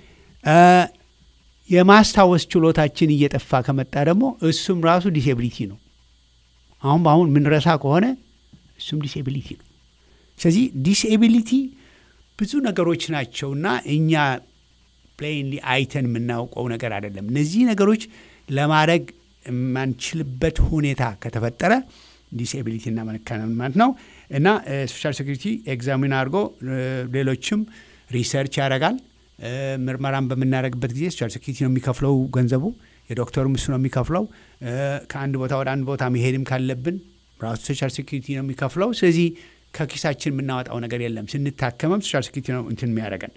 የማስታወስ ችሎታችን እየጠፋ ከመጣ ደግሞ እሱም ራሱ ዲስኤቢሊቲ ነው። አሁን በአሁን ምንረሳ ከሆነ እሱም ዲስኤቢሊቲ ነው። ስለዚህ ዲስኤቢሊቲ ብዙ ነገሮች ናቸውና እኛ ፕሌንሊ አይተን የምናውቀው ነገር አይደለም። እነዚህ ነገሮች ለማድረግ የማንችልበት ሁኔታ ከተፈጠረ ዲስኤቢሊቲ እናመለክታለን ማለት ነው። እና ሶሻል ሴኩሪቲ ኤግዛሚን አድርጎ ሌሎችም ሪሰርች ያደርጋል። ምርመራን በምናደርግበት ጊዜ ሶሻል ሴኩሪቲ ነው የሚከፍለው ገንዘቡ፣ የዶክተሩም እሱ ነው የሚከፍለው። ከአንድ ቦታ ወደ አንድ ቦታ መሄድም ካለብን ራሱ ሶሻል ሴኩሪቲ ነው የሚከፍለው። ስለዚህ ከኪሳችን የምናወጣው ነገር የለም። ስንታከመም ሶሻል ሴኩሪቲ ነው እንትን የሚያደርገን።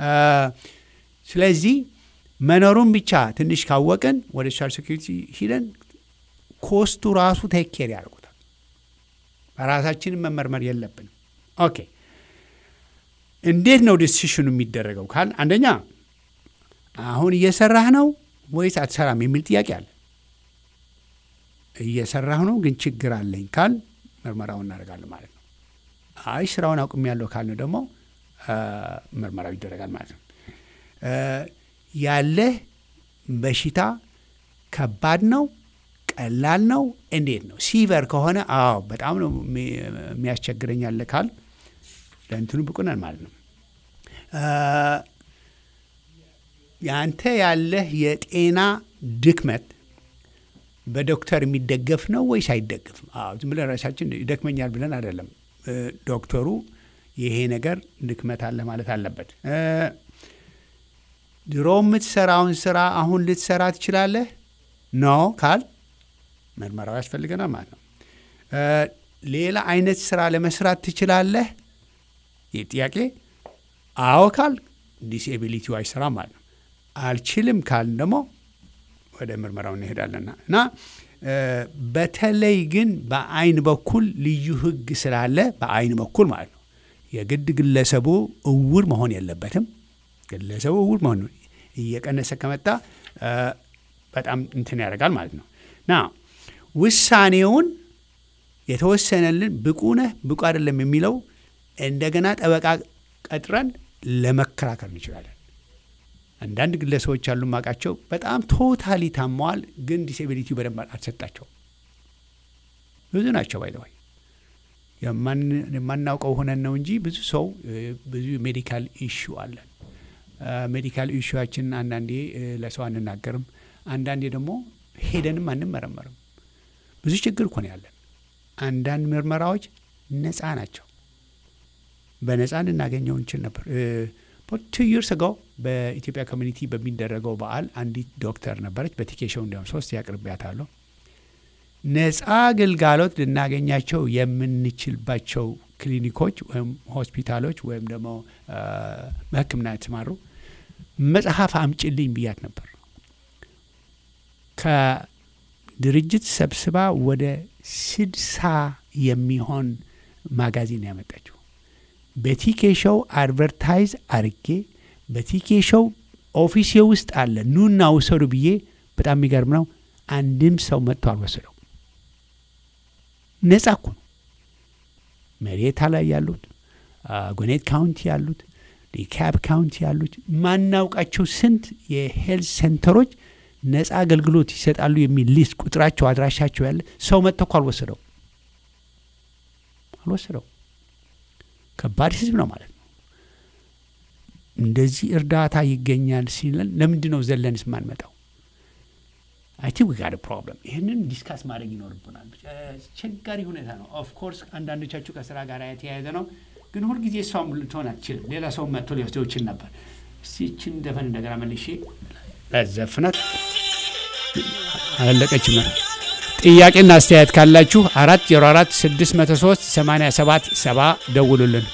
ስለዚህ መኖሩን ብቻ ትንሽ ካወቅን ወደ ሶሻል ሴኩሪቲ ሂደን ኮስቱ ራሱ ቴክ ኬር ያደርጉታል። በራሳችንን መመርመር የለብንም። ኦኬ እንዴት ነው ዲሲሽኑ የሚደረገው ካል አንደኛ አሁን እየሰራህ ነው ወይስ አትሰራም የሚል ጥያቄ አለ። እየሰራህ ነው ግን ችግር አለኝ ካል ምርመራውን እናደርጋለን ማለት ነው። አይ ስራውን አቁሜያለሁ ካልነው ደግሞ ምርመራው ይደረጋል ማለት ነው። ያለህ በሽታ ከባድ ነው ቀላል ነው እንዴት ነው? ሲቨር ከሆነ አዎ በጣም ነው የሚያስቸግረኝ ያለ ካል ለእንትኑ ብቁ ነን ማለት ነው። ያንተ ያለህ የጤና ድክመት በዶክተር የሚደገፍ ነው ወይስ አይደገፍም? አዎ ዝም ብለን ራሳችን ይደክመኛል ብለን አይደለም። ዶክተሩ ይሄ ነገር ድክመት አለ ማለት አለበት። ድሮ የምትሰራውን ስራ አሁን ልትሰራ ትችላለህ? ኖ ካል ምርመራው ያስፈልገናል ማለት ነው። ሌላ አይነት ስራ ለመስራት ትችላለህ? ይህ ጥያቄ አዎ ካል ዲስኤቢሊቲው አይሰራም ማለት ነው። አልችልም ካል ደግሞ ወደ ምርመራው እንሄዳለና እና በተለይ ግን በአይን በኩል ልዩ ሕግ ስላለ በአይን በኩል ማለት ነው የግድ ግለሰቡ እውር መሆን የለበትም። ግለሰቡ እውር መሆን እየቀነሰ ከመጣ በጣም እንትን ያደርጋል ማለት ነው ና ውሳኔውን የተወሰነልን ብቁ ነህ ብቁ አይደለም የሚለው እንደገና ጠበቃ ቀጥረን ለመከራከር እንችላለን። አንዳንድ ግለሰቦች ያሉ ማቃቸው በጣም ቶታሊ ታመዋል፣ ግን ዲስኤቢሊቲ በደንብ አልተሰጣቸው ብዙ ናቸው። ባይዘዋይ የማናውቀው ሆነን ነው እንጂ ብዙ ሰው ብዙ ሜዲካል ኢሹ አለን። ሜዲካል ኢሹችን አንዳንዴ ለሰው አንናገርም፣ አንዳንዴ ደግሞ ሄደንም አንመረመርም። ብዙ ችግር እኮ ነው ያለን። አንዳንድ ምርመራዎች ነፃ ናቸው። በነፃ ልናገኘው እንችል ነበር። ቱ ይርስ አጎ በኢትዮጵያ ኮሚኒቲ በሚደረገው በዓል አንዲት ዶክተር ነበረች። በቲኬሾው እንዲያውም ሶስት ያቅርቢያታለሁ። ነፃ ግልጋሎት ልናገኛቸው የምንችልባቸው ክሊኒኮች ወይም ሆስፒታሎች ወይም ደግሞ በሕክምና የተማሩ መጽሐፍ አምጭልኝ ብያት ነበር። ከድርጅት ሰብስባ ወደ ስድሳ የሚሆን ማጋዚን ያመጣችው በቲኬ ሾው አድቨርታይዝ አርጌ በቲኬ ሾው ኦፊሴ ውስጥ አለ ኑና ውሰዱ ብዬ። በጣም የሚገርም ነው። አንድም ሰው መጥቶ አልወሰደው። ነጻ እኮ ነው። መሬታ ላይ ያሉት ጎኔት ካውንቲ ያሉት ዲካብ ካውንቲ ያሉት ማናውቃቸው ስንት የሄልት ሴንተሮች ነጻ አገልግሎት ይሰጣሉ የሚል ሊስት ቁጥራቸው፣ አድራሻቸው ያለ ሰው መጥቶ እኮ አልወሰደው አልወሰደው። ከባድ ህዝብ ነው ማለት ነው። እንደዚህ እርዳታ ይገኛል ሲለን ለምንድን ነው ዘለንስ ማንመጣው? አይ ቲንክ ዊ ጋት ፕሮብለም። ይህንን ዲስካስ ማድረግ ይኖርብናል። አስቸጋሪ ሁኔታ ነው። ኦፍኮርስ አንዳንዶቻችሁ ከስራ ጋር የተያያዘ ነው፣ ግን ሁልጊዜ እሷም ልትሆን አትችልም። ሌላ ሰው መጥቶ ሊወስደው ይችል ነበር። እስቲ ይችን ዘፈን እንደገና መልሼ ለዘፍናት አላለቀችም። ጥያቄና አስተያየት ካላችሁ አራት ዜሮ አራት ስድስት መቶ ሶስት ሰማንያ ሰባት ሰባ ደውሉልን።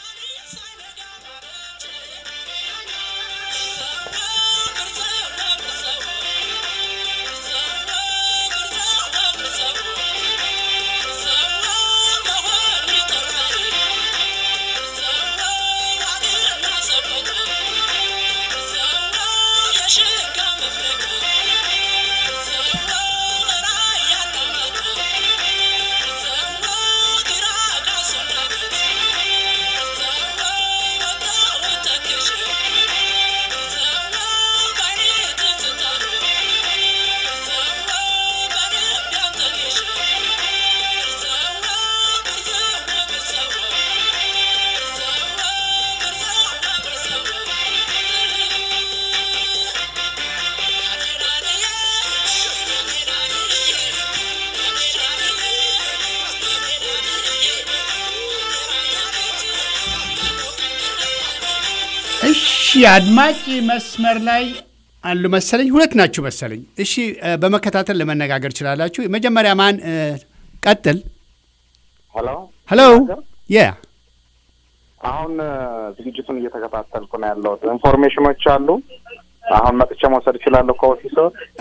እሺ አድማጭ መስመር ላይ አሉ መሰለኝ። ሁለት ናችሁ መሰለኝ። እሺ በመከታተል ለመነጋገር ትችላላችሁ። መጀመሪያ ማን ቀጥል? ሄሎ ሄሎ። የ አሁን ዝግጅቱን እየተከታተልኩ ነው ያለሁት። ኢንፎርሜሽኖች አሉ። አሁን መጥቼ መውሰድ እችላለሁ ከኦፊሶ?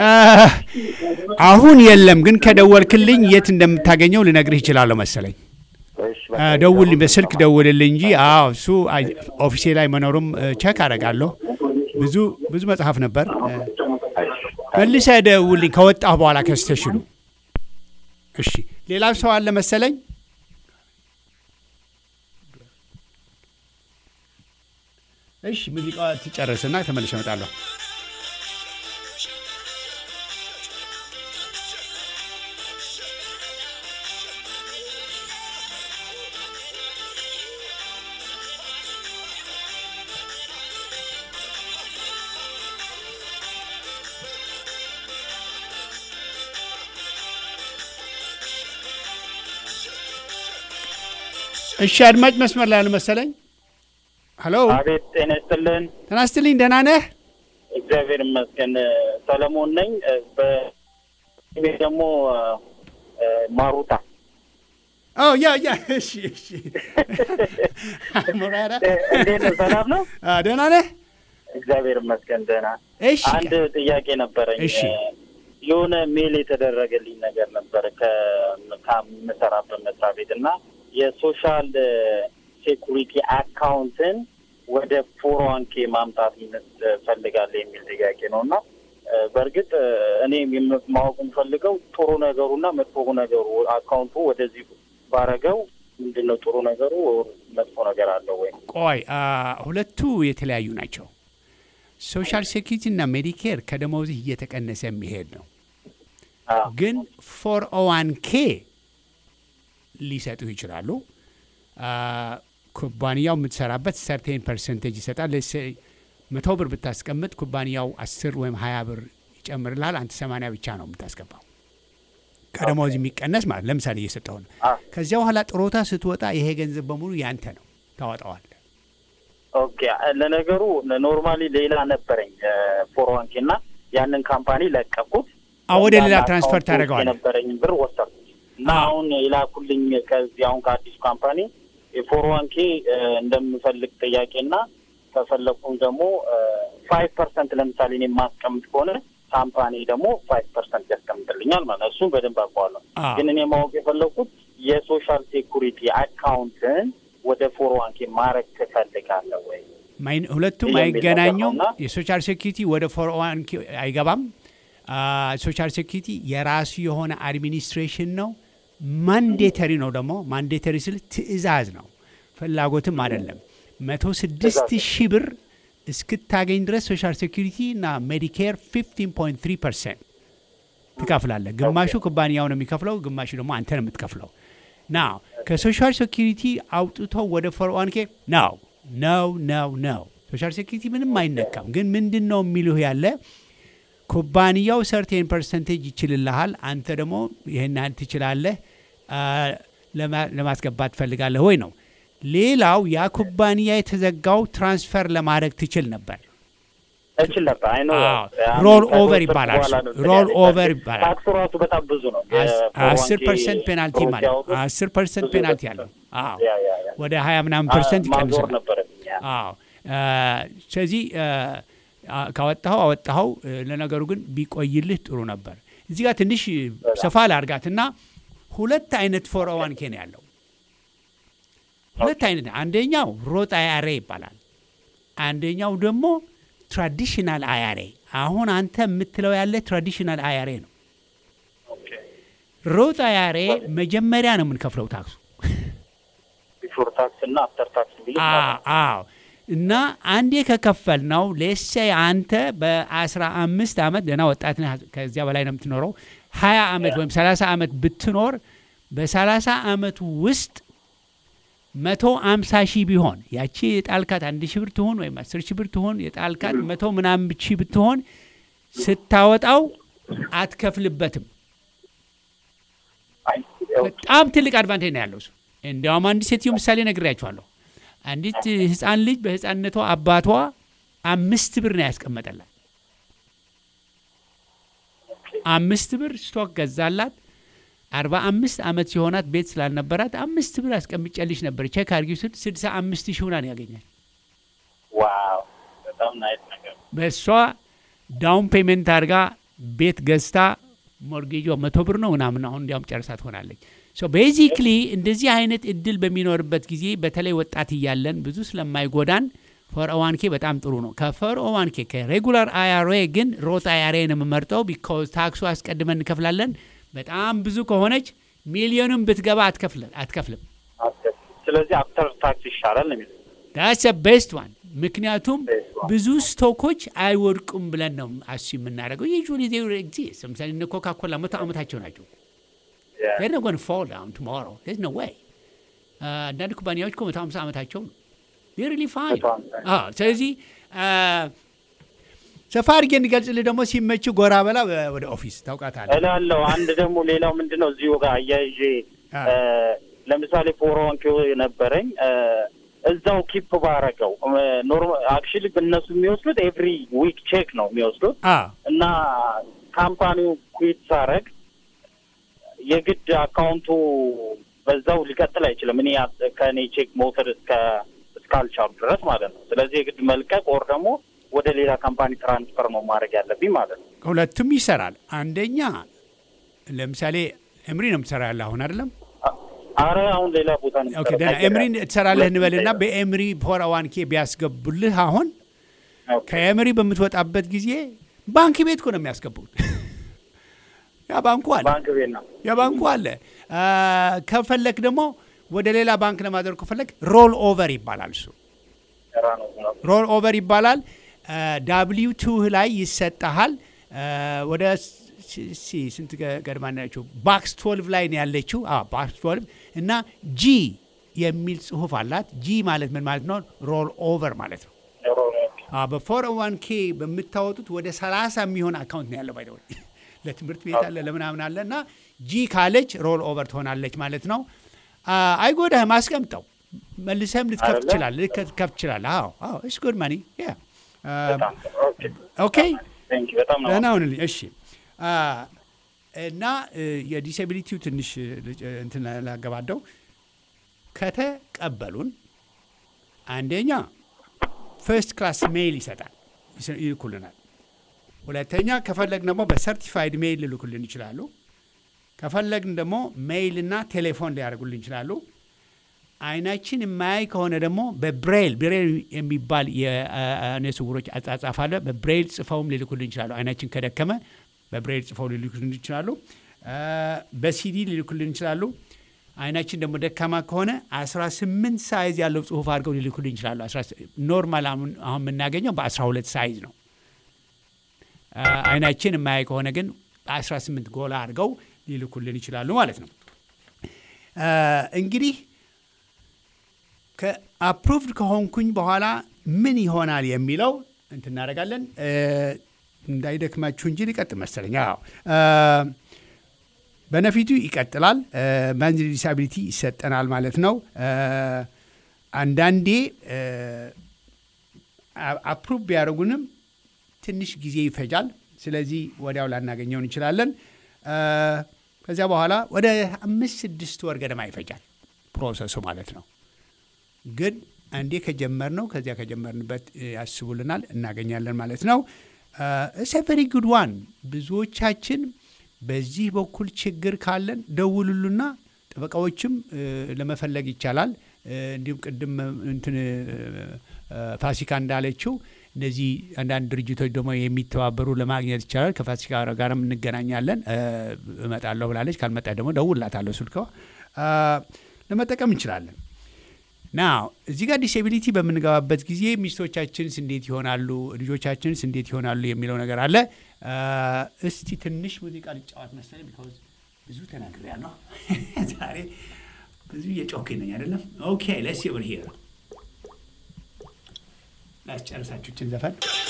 አሁን የለም፣ ግን ከደወልክልኝ የት እንደምታገኘው ልነግርህ ይችላለሁ መሰለኝ። ደውልኝ፣ በስልክ ደውልልኝ እንጂ አዎ፣ እሱ ኦፊሴ ላይ መኖሩም ቸክ አደርጋለሁ። ብዙ ብዙ መጽሐፍ ነበር። መልሰህ ደውልኝ ከወጣሁ በኋላ ከስተሽሉ። እሺ፣ ሌላ ሰው አለ መሰለኝ። እሺ፣ ሙዚቃ ትጨርስና ተመልሼ እመጣለሁ። እሺ አድማጭ መስመር ላይ አልመሰለኝ። ሄሎ፣ አቤት፣ ጤና ይስጥልን። ጤና ይስጥልኝ። ደህና ነህ? እግዚአብሔር ይመስገን። ሰለሞን ነኝ። በስሜ ደግሞ ማሩታ። ኦ ያ ያ፣ እሺ እሺ። ሙራራ፣ እንዴት ነህ? ሰላም ነው? ደህና ነህ? እግዚአብሔር ይመስገን ደህና። እሺ፣ አንድ ጥያቄ ነበረኝ። እሺ። የሆነ ሜል የተደረገልኝ ነገር ነበር ከምሰራበት መስሪያ ቤት እና የሶሻል ሴኩሪቲ አካውንትን ወደ ፎር ዋን ኬ ማምጣት ፈልጋለሁ የሚል ጥያቄ ነው እና እ፣ በእርግጥ እ፣ እኔ የም- ማወቅ የምፈልገው ጥሩ ነገሩና መጥፎ ነገሩ አካውንቱ ወደዚህ ባረገው ምንድን ነው ጥሩ ነገሩ መጥፎ ነገር አለው ወይ? ቆይ አ፣ ሁለቱ የተለያዩ ናቸው። ሶሻል ሴኪሪቲ እና ሜዲኬር ከደሞዝህ እየተቀነሰ የሚሄድ ነው። አዎ። ግን ፎር ኦዋን ኬ ሊሰጡህ ይችላሉ። አ፣ ኩባንያው የምትሰራበት ሰርቴን ፐርሰንቴጅ ይሰጣል። ሌትስ ሴይ መቶ ብር ብታስቀምጥ ኩባንያው አስር ወይም ሀያ ብር ይጨምርልሃል። አንተ ሰማንያ ብቻ ነው የምታስገባው ከደሞዝ የሚቀነስ ማለት ለምሳሌ እየሰጠው ነው። አዎ። ከዚያ በኋላ ጥሮታ ስትወጣ ይሄ ገንዘብ በሙሉ ያንተ ነው፣ ታወጣዋል። ኦኬ ለነገሩ ኖርማሊ ሌላ ነበረኝ ፎር ዋን ኬ እና ያንን ካምፓኒ ለቀኩት። አዎ፣ ወደ ሌላ ያን ትራንስፈር አካውንት ውስጥ ታደርገዋለህ። የነበረኝን ብር ወሰድኩት እና አዎ። አሁን የላኩልኝ ከዚህ አሁን ከአዲሱ ካምፓኒ የፎር ዋን ኬ እንደምፈልግ ጥያቄ እና ከፈለኩም ደግሞ ፋይቭ ፐርሰንት ለምሳሌ እኔ የማስቀምጥ ከሆነ ካምፓኒ ደግሞ ፋይቭ ፐርሰንት ያስቀምጥልኛል ማለት ነው። እሱን በደንብ አውቀዋለሁ። አዎ። ግን እኔ ማወቅ የፈለኩት የሶሻል ሴኩሪቲ አካውንትን ወደ ፎር ዋን ኬ ማድረግ ትፈልጋለህ ወይ? ማይን- ሁለቱም የሚል አይገናኙም። ነገር ነውና የሶሻል ሴኪሪቲ ወደ ፎር ዋን አይገባም። አ፣ ሶሻል ሴኪሪቲ የራሱ የሆነ አድሚኒስትሬሽን ነው። ማንዴተሪ ነው ደግሞ ማንዴተሪ ስል ትዕዛዝ ነው፣ ፍላጎትም አይደለም። መቶ ስድስት ሺህ ብር እስክታገኝ ድረስ ሶሻል ሴኪሪቲ እና ሜዲኬር 15.3 ፐርሰንት ትከፍላለህ። ግማሹ ኩባንያው ነው የሚከፍለው፣ ግማሹ ደግሞ አንተ ነው የምትከፍለው። ናው ከሶሻል ሴኪሪቲ አውጥቶ ወደ ፎር ዋን ኬ ነው ነው ነው ነው ሶሻል ሴኪሪቲ ምንም አይነካም። ግን ምንድን ነው የሚልህ ያለ ኩባንያው ሰርቴን ፐርሰንቴጅ ይችልልሃል፣ አንተ ደግሞ ይህን ያህል ትችላለህ አ፣ ለማ- ለማስገባት ትፈልጋለህ ወይ ነው። ሌላው ያ ኩባንያ የተዘጋው ትራንስፈር ለማድረግ ትችል ነበር። እችል ነበር። አይ ነው አዎ፣ ሮል ኦቨር ይባላል እሱ። ሮል ኦቨር ይባላል። ታክሱ ራሱ በጣም ብዙ ነው። አስር ፐርሰንት ፔናልቲ ማለት አስር ፐርሰንት ፔናልቲ አለው። አዎ ወደ ሀያ ምናምን ፐርሰንት ማዞር ይቀንሳል። ነበረብኝ። ያ። አዎ አ፣ ስለዚህ አ፣ አ፣ ካወጣኸው አወጣኸው። እ፣ ለነገሩ ግን ቢቆይልህ ጥሩ ነበር። እዚህ ጋር ትንሽ ሰፋ ላርጋትና ሁለት አይነት ፎር ዋን ኬ ነው ያለው። ሁለት አይነት አንደኛው ሮጥ አያሬ ይባላል። አንደኛው ደግሞ ትራዲሽናል አያሬ። አሁን አንተ የምትለው ያለ ትራዲሽናል አያሬ ነው። ኦኬ። ሮጥ አያሬ መጀመሪያ ነው የምንከፍለው ታክሱ ቢፎር ታክስ እና አፍተር ታክስ ቢል አዎ አዎ። እና አንዴ ከከፈል ነው ሌሴ አንተ በአስራ አምስት ዓመት ገና ወጣት ነህ፣ ከዚያ በላይ ነው የምትኖረው። ሀያ ዓመት ወይም ሰላሳ ዓመት ብትኖር በሰላሳ ዓመቱ ውስጥ መቶ አምሳ ሺህ ቢሆን ያቺ የጣልካት አንድ ሺህ ብር ትሆን ወይም አስር ሺህ ብር ትሆን የጣልካት መቶ ምናምን ሺህ ብትሆን ስታወጣው አትከፍልበትም። አይ፣ በጣም ትልቅ አድቫንቴጅ ነው ያለው እሱ። እንዲያውም አንዲት ሴትዮ ምሳሌ ነግሬያችኋለሁ። አንዲት ህፃን ልጅ በህፃንነቷ አባቷ አምስት ብር ነው ያስቀመጠላት። አምስት ብር ስቶክ ገዛላት። አርባ አምስት ዓመት ሲሆናት ቤት ስላልነበራት አምስት ብር አስቀምጨልሽ ነበር ቼክ አድርጊው ስል ስድሳ አምስት ሺህ ሆና ነው ያገኛል። ዋው በጣም ናይት ነገር በእሷ ዳውን ፔመንት አድርጋ ቤት ገዝታ ሞርጌጇ መቶ ብር ነው ምናምን አሁን እንዲያውም ጨርሳ ትሆናለች። ሶ ቤዚክሊ እንደዚህ አይነት እድል በሚኖርበት ጊዜ በተለይ ወጣት እያለን ብዙ ስለማይጎዳን ፎር ኦዋን ኬ በጣም ጥሩ ነው። ከፎር ኦዋን ኬ ከሬጉላር አይአርኤ ግን ሮት አይአርኤ ነው የምመርጠው። ቢካዝ ታክሱ አስቀድመን እንከፍላለን። በጣም ብዙ ከሆነች ሚሊዮንም ብትገባ አትከፍል- አትከፍልም። አስገብ- ስለዚህ አፍተር ታክስ ይሻላል ነው የሚለው። ዳስ ቤስት ዋን ምክንያቱም Best one. ብዙ ስቶኮች አይወድቁም ብለን ነው አሱ የምናደርገው። ዩዥዋሊ ዜ ኤግዚስት። ለምሳሌ እነ ኮካ ኮላ መቶ ዓመታቸው ናቸው። Yeah. they're not going to fall down tomorrow. There's no way. Uh, አንዳንድ ኩባንያዎች እኮ መቶ ሃምሳ ዓመታቸው ነው። they're really fine. መቶ ሃምሳ አዎ፣ ስለዚህ አ፣ ሰፋ አድርጌ እንዲገልጽልህ ደግሞ ሲመች ጎራ በላ ወ- ወደ ኦፊስ ታውቃታለህ። እላለሁ። አንድ ደግሞ ሌላው ምንድን ነው እዚሁ ጋር አያይዤ አ። እ፣ ለምሳሌ ፎር ዋን ኬ ነበረኝ እ፣ እዛው ኪፕ ባረገው ኖርማል አክቹዋሊ እነሱ የሚወስዱት ኤቭሪ ዊክ ቼክ ነው የሚወስዱት አዎ እና ካምፓኒው ኩዊት ሳረግ የግድ አካውንቱ በዛው ሊቀጥል አይችልም። እኔ ያ- ከእኔ ቼክ መውሰድ እስከ እስካልቻሉ ድረስ ማለት ነው። ስለዚህ የግድ መልቀቅ ወር ደግሞ ወደ ሌላ ካምፓኒ ትራንስፈር ነው ማድረግ ያለብኝ ማለት ነው። ሁለቱም ይሰራል። አንደኛ ለምሳሌ እምሪ ነው የምትሰራ ያለ አሁን አይደለም? አረ አሁን ሌላ ቦታ ነው ኦኬ የምሰራው። ደህና ታይገር ኤምሪ ያለ። ትሰራለህ እንበልና ሁለት በኤምሪ ፎር ዋን ኬ ቢያስገቡልህ አሁን ኦኬ። ከኤምሪ በምትወጣበት ጊዜ ባንክ ቤት እኮ ነው የሚያስገቡት። ያ ባንኩ አለ ባንክ ቤት ነው። የባንኩ አለ። አ፣ ከፈለክ ደግሞ ወደ ሌላ ባንክ ለማድረግ ከፈለክ ሮል ኦቨር ይባላል እሱ ስራ ነው ነው። ሮል ኦቨር ይባላል። ዳብሊው ቱ ላይ ይሰጠሃል። አ፣ ወደ ሲ- ሲ- ስንት ገ- ገድማ ናቸው? ባክስ ትወልቭ ላይ ነው ያለችው። ባክስ ትወልቭ እና ጂ የሚል ጽሁፍ አላት። ጂ ማለት ምን ማለት ነው? ሮል ኦቨር ማለት ነው። ሮ ነው። በፎር ዋን ኬ በምታወጡት ወደ 30 የሚሆን አካውንት ነው ያለው። ባይደወ ለትምህርት ቤት አለ ለምናምን አለ እና ጂ ካለች ሮል ኦቨር ትሆናለች ማለት ነው። አ፣ አይጎዳህም። አስቀምጠው መልሰህም ልትከፍት አይደለ? ትችላለህ። ልትከፍት ትችላለህ። አዎ አዎ፣ እስ ጉድ ማኒ ያ በጣም ጥሩ። ኦኬ። ኦኬ ቴንክ ዩ። በጣም ነው ደህና ሁንልኝ። እሺ አ፣ እና እ፣ የዲስኤቢሊቲው ትንሽ እ፣ ልጭ- እንትን ላገባደው ከተቀበሉን አንደኛ ፈርስት ክላስ ሜይል ይሰጣል ይስ- ይልኩልናል። ሁለተኛ ከፈለግን ደግሞ በሰርቲፋይድ ሜይል ሊልኩልን ይችላሉ። ከፈለግን ደግሞ ሜይል እና ቴሌፎን ሊያደርጉልን ይችላሉ። አይናችን የማያይ ከሆነ ደግሞ በብሬል ብሬል የሚባል የአይነ ስውሮች አጻጻፍ አለ። በብሬል ጽፈውም ሊልኩልን ይችላሉ። አይናችን ከደከመ በብሬል ጽፈው ሊልኩልን ይችላሉ። አ፣ በሲዲ ሊልኩልን ይችላሉ። አይናችን ደግሞ ደካማ ከሆነ 18 ሳይዝ ያለው ጽሁፍ አድርገው ሊልኩልን ይችላሉ። 18 ኖርማል አሁን አሁን የምናገኘው በ12 ሳይዝ ነው። አ፣ አይናችን የማያይ ከሆነ ግን 18 ጎላ አድርገው ሊልኩልን ይችላሉ ማለት ነው። አ፣ እንግዲህ ከአፕሩቭድ ከሆንኩኝ በኋላ ምን ይሆናል የሚለው እንትን እናደርጋለን። እ፣ እንዳይደክማችሁ እንጂ ሊቀጥል መሰለኝ። አዎ እ፣ በነፊቱ ይቀጥላል። ማንዝሊ ዲሳቢሊቲ ይሰጠናል ማለት ነው። እ፣ አንዳንዴ አፕሩቭ ቢያደርጉንም ትንሽ ጊዜ ይፈጃል። ስለዚህ ወዲያው ላናገኘው እንችላለን። እ፣ ከዚያ በኋላ ወደ አምስት ስድስት ወር ገደማ ይፈጃል ፕሮሰሱ ማለት ነው። ግን አንዴ ከጀመርነው ከዚያ ከጀመርንበት እ፣ ያስቡልናል እናገኛለን ማለት ነው። እሰ ቨሪ ጉድ ዋን ብዙዎቻችን በዚህ በኩል ችግር ካለን ደውሉሉና ጠበቃዎችም እ፣ ለመፈለግ ይቻላል። እ፣ እንዲሁም ቅድም እ፣ እንትን እ፣ እ፣ ፋሲካ እንዳለችው እነዚህ አንዳንድ ድርጅቶች ደግሞ የሚተባበሩ ለማግኘት ይቻላል። ከፋሲካ ጋርም እንገናኛለን። እ፣ እመጣለሁ ብላለች። ካልመጣ ደግሞ ደውላታለሁ ስልከዋ እ፣ ለመጠቀም እንችላለን። ናው እዚህ ጋር ዲስኤቢሊቲ በምንገባበት ጊዜ ሚስቶቻችንስ እንዴት ይሆናሉ፣ ልጆቻችንስ እንዴት ይሆናሉ የሚለው ነገር አለ። አ፣ እስቲ ትንሽ ሙዚቃ ልጫወት መሰለኝ። ቢኮዝ ብዙ ተናግሬያለሁ ዛሬ ብዙ እየጮክኝ ነኝ አይደለም። ኦኬ ለስ ብር ሄር ላስጨርሳችሁችን ዘፈን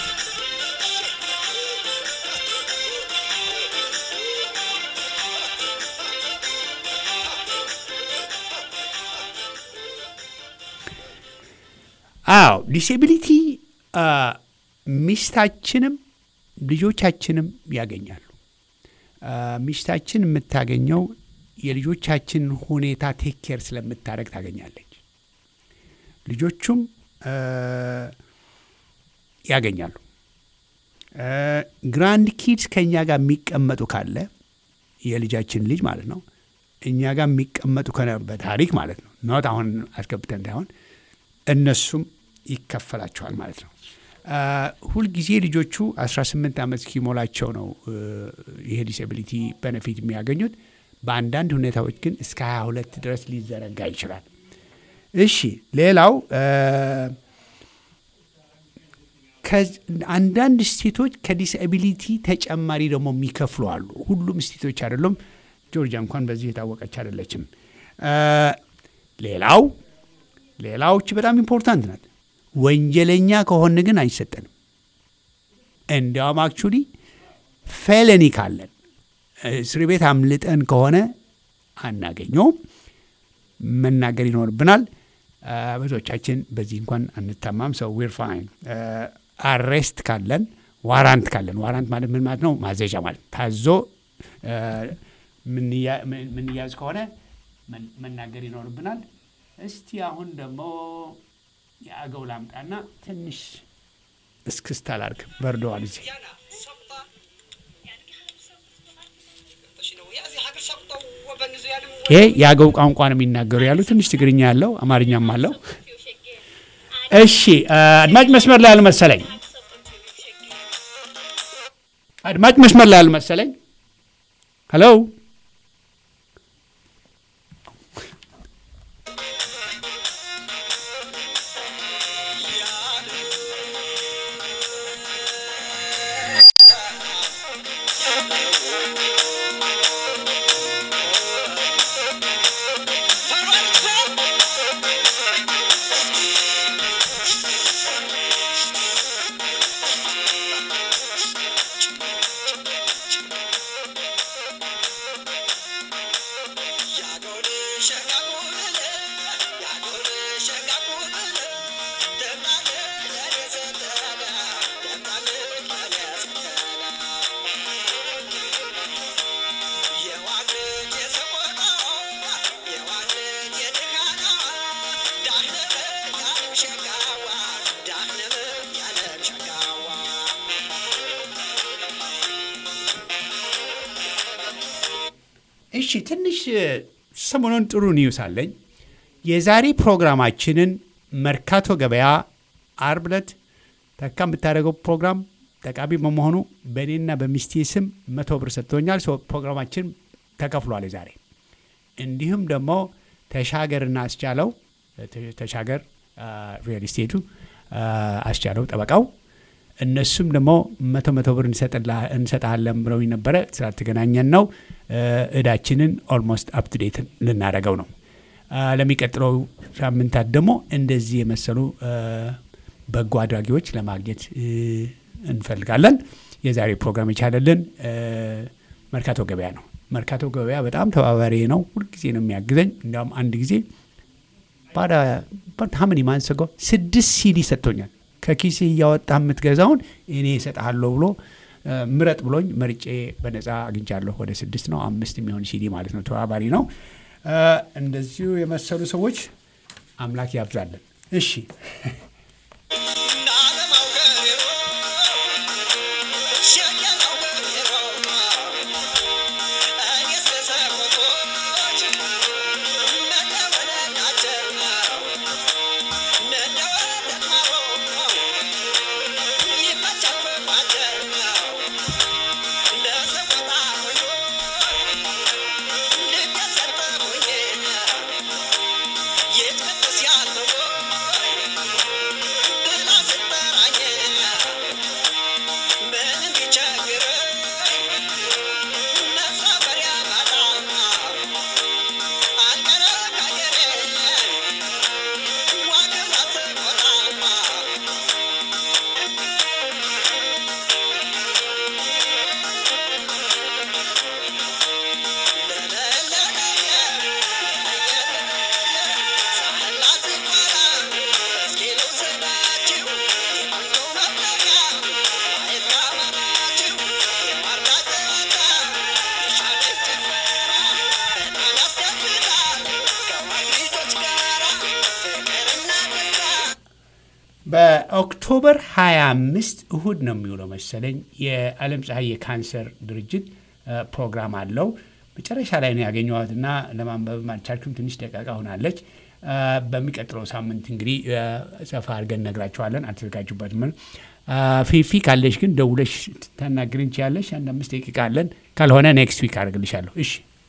አዎ ዲስኤቢሊቲ ሚስታችንም ልጆቻችንም ያገኛሉ። አ፣ ሚስታችን የምታገኘው የልጆቻችን ሁኔታ ቴክ ኬር ስለምታደረግ ታገኛለች። ልጆቹም አ፣ ያገኛሉ። አ፣ ግራንድ ኪድስ ከእኛ ጋር የሚቀመጡ ካለ የልጃችን ልጅ ማለት ነው እኛ ጋር የሚቀመጡ ከነ በታሪክ ማለት ነው ኖት አሁን አስገብተን እንዳይሆን እነሱም ይከፈላቸዋል ማለት ነው። አ፣ ሁልጊዜ ልጆቹ 18 ዓመት እስኪሞላቸው ነው እ፣ ይሄ ዲስኤቢሊቲ ቤኔፊት የሚያገኙት። በአንዳንድ ሁኔታዎች ግን እስከ 22 ድረስ ሊዘረጋ ይችላል። እሺ ሌላው አ፣ ከዝ- አንዳንድ ስቴቶች ከዲስኤቢሊቲ ተጨማሪ ደግሞ የሚከፍሉ አሉ። ሁሉም ስቴቶች አይደሉም። ጆርጂያ እንኳን በዚህ የታወቀች አይደለችም። አ፣ ሌላው ሌላዎች በጣም ኢምፖርታንት ናት። ወንጀለኛ ከሆን ግን አይሰጠንም። እንዲያውም አክቹሊ ፌለኒ ካለን እስር ቤት አምልጠን ከሆነ አናገኘውም። መናገር ይኖርብናል። አ፣ ብዙዎቻችን በዚህ እንኳን አንታማም። ሰው ዊር ፋይን። አሬስት ካለን ዋራንት ካለን ዋራንት ማለት ምን ማለት ነው? ማዘዣ ማለት ታዞ አ፣ ምንያ- ምን- ምንያዝ ከሆነ መን- መናገር ይኖርብናል። እስቲ አሁን ደግሞ የአገው ላምጣና ትንሽ እስክስታ ላድርግ። በርደዋል እዚህ يانا سقطة شنو يا زي حق سقطة وبنزو يعني ይሄ የአገው ቋንቋ ነው የሚናገሩ ያሉ ትንሽ ትግርኛ ያለው አማርኛም አለው። እሺ አድማጭ መስመር ላይ አልመሰለኝ። አድማጭ መስመር ላይ አልመሰለኝ። ሄሎ እሺ ትንሽ ሰሞኑን ጥሩ ኒውስ አለኝ። የዛሬ ፕሮግራማችንን መርካቶ ገበያ አርብ ዕለት ተካ የምታደርገው ፕሮግራም ጠቃሚ በመሆኑ በእኔና በሚስቴ ስም መቶ ብር ሰጥቶኛል። ሰው ፕሮግራማችን ተከፍሏል ዛሬ። እንዲሁም ደግሞ ተሻገርና አስቻለው ተሻገር ሪል ስቴቱ አስቻለው ጠበቃው እነሱም ደግሞ መቶ መቶ ብር እንሰጣለን ብለው ነበረ። ስላልተገናኘን ነው እዳችንን ኦልሞስት አፕቱዴት ልናደርገው ነው። ለሚቀጥለው ሳምንታት ደግሞ እንደዚህ የመሰሉ በጎ አድራጊዎች ለማግኘት እንፈልጋለን። የዛሬ ፕሮግራም የቻለልን መርካቶ ገበያ ነው። መርካቶ ገበያ በጣም ተባባሪ ነው። ሁልጊዜ ነው የሚያግዘኝ። እንዲያውም አንድ ጊዜ ባዳ ሀምን ማንሰገው ስድስት ሲዲ ሰጥቶኛል። ከኪሴ እያወጣ የምትገዛውን እኔ እሰጥሃለሁ ብሎ ምረጥ ብሎኝ መርጬ በነፃ አግኝቻለሁ። ወደ ስድስት ነው አምስት የሚሆን ሲዲ ማለት ነው። ተባባሪ ነው። እንደዚሁ የመሰሉ ሰዎች አምላክ ያብዛለን። እሺ በኦክቶበር 25 እሁድ ነው የሚውለው መሰለኝ የዓለም ፀሐይ የካንሰር ድርጅት ፕሮግራም አለው። መጨረሻ ላይ ነው ያገኘኋትና ለማንበብ አልቻልኩም። ትንሽ ደቂቃ ሆናለች። በሚቀጥለው ሳምንት እንግዲህ ሰፋ አድርገን እነግራችኋለን። አልተዘጋጁበትም። ፊፊ ካለሽ ግን ደውለሽ ታናግሪን ትችያለሽ። አንድ አምስት ደቂቃ አለን። ካልሆነ ኔክስት ዊክ አደርግልሻለሁ። እሺ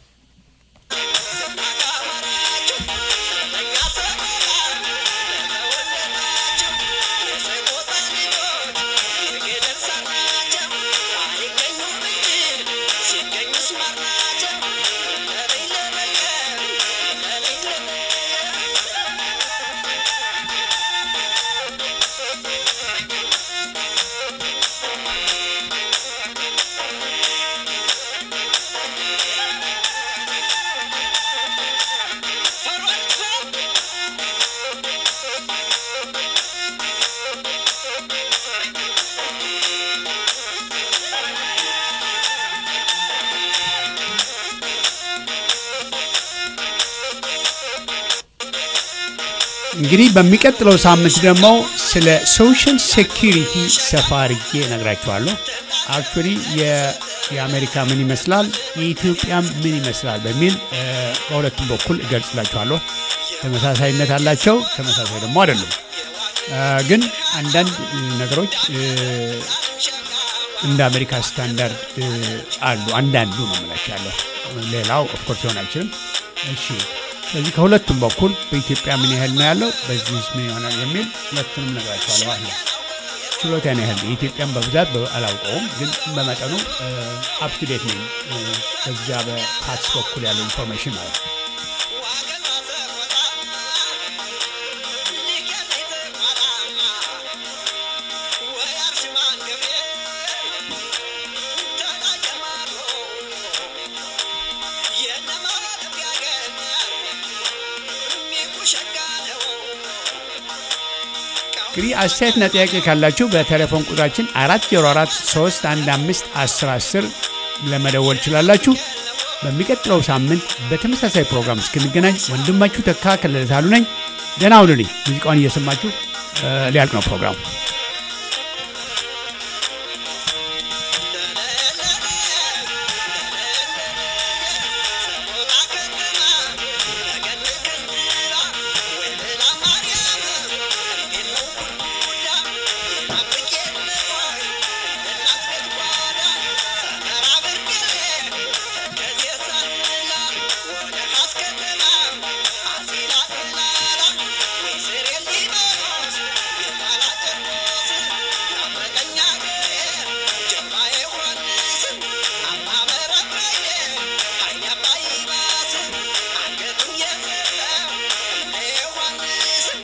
እንግዲህ በሚቀጥለው ሳምንት ደግሞ ስለ ሶሻል ሴኪሪቲ ሰፋ አድርጌ እነግራችኋለሁ። አክቹዋሊ የአሜሪካ ምን ይመስላል፣ የኢትዮጵያም ምን ይመስላል በሚል እ፣ በሁለቱም በኩል እገልጽላችኋለሁ። ተመሳሳይነት አላቸው፣ ተመሳሳይ ደግሞ አይደሉም። እ፣ ግን አንዳንድ እ፣ ነገሮች እ፣ እንደ አሜሪካ ስታንዳርድ እ፣ አሉ። አንዳንዱ ነው የምላቸው ያለው፣ ሌላው ኦፍኮርስ ሊሆን አይችልም። እሺ ስለዚህ ከሁለቱም በኩል በኢትዮጵያ ምን ያህል ነው ያለው፣ በዚህ ምን ይሆናል የሚል ሁለቱንም ነግራቸዋለሁ ማለት ነው። ችሎታን ያህል የኢትዮጵያን በብዛት በ- አላውቀውም፣ ግን በመጠኑ አፕቱዴት ነኝ እ፣ በዚያ በታክስ በኩል ያለው ኢንፎርሜሽን ማለት ነው። እንግዲህ አስተያየትና ጥያቄ ካላችሁ በቴሌፎን ቁጥራችን አራት ዜሮ አራት ሶስት አንድ አምስት አስር አስር ለመደወል ችላላችሁ። በሚቀጥለው ሳምንት በተመሳሳይ ፕሮግራም እስክንገናኝ ወንድማችሁ ተካ ከለለ ሳሉ ነኝ። ደህና ሁኑልኝ። ሙዚቃውን እየሰማችሁ እ፣ ሊያልቅ ነው ፕሮግራሙ።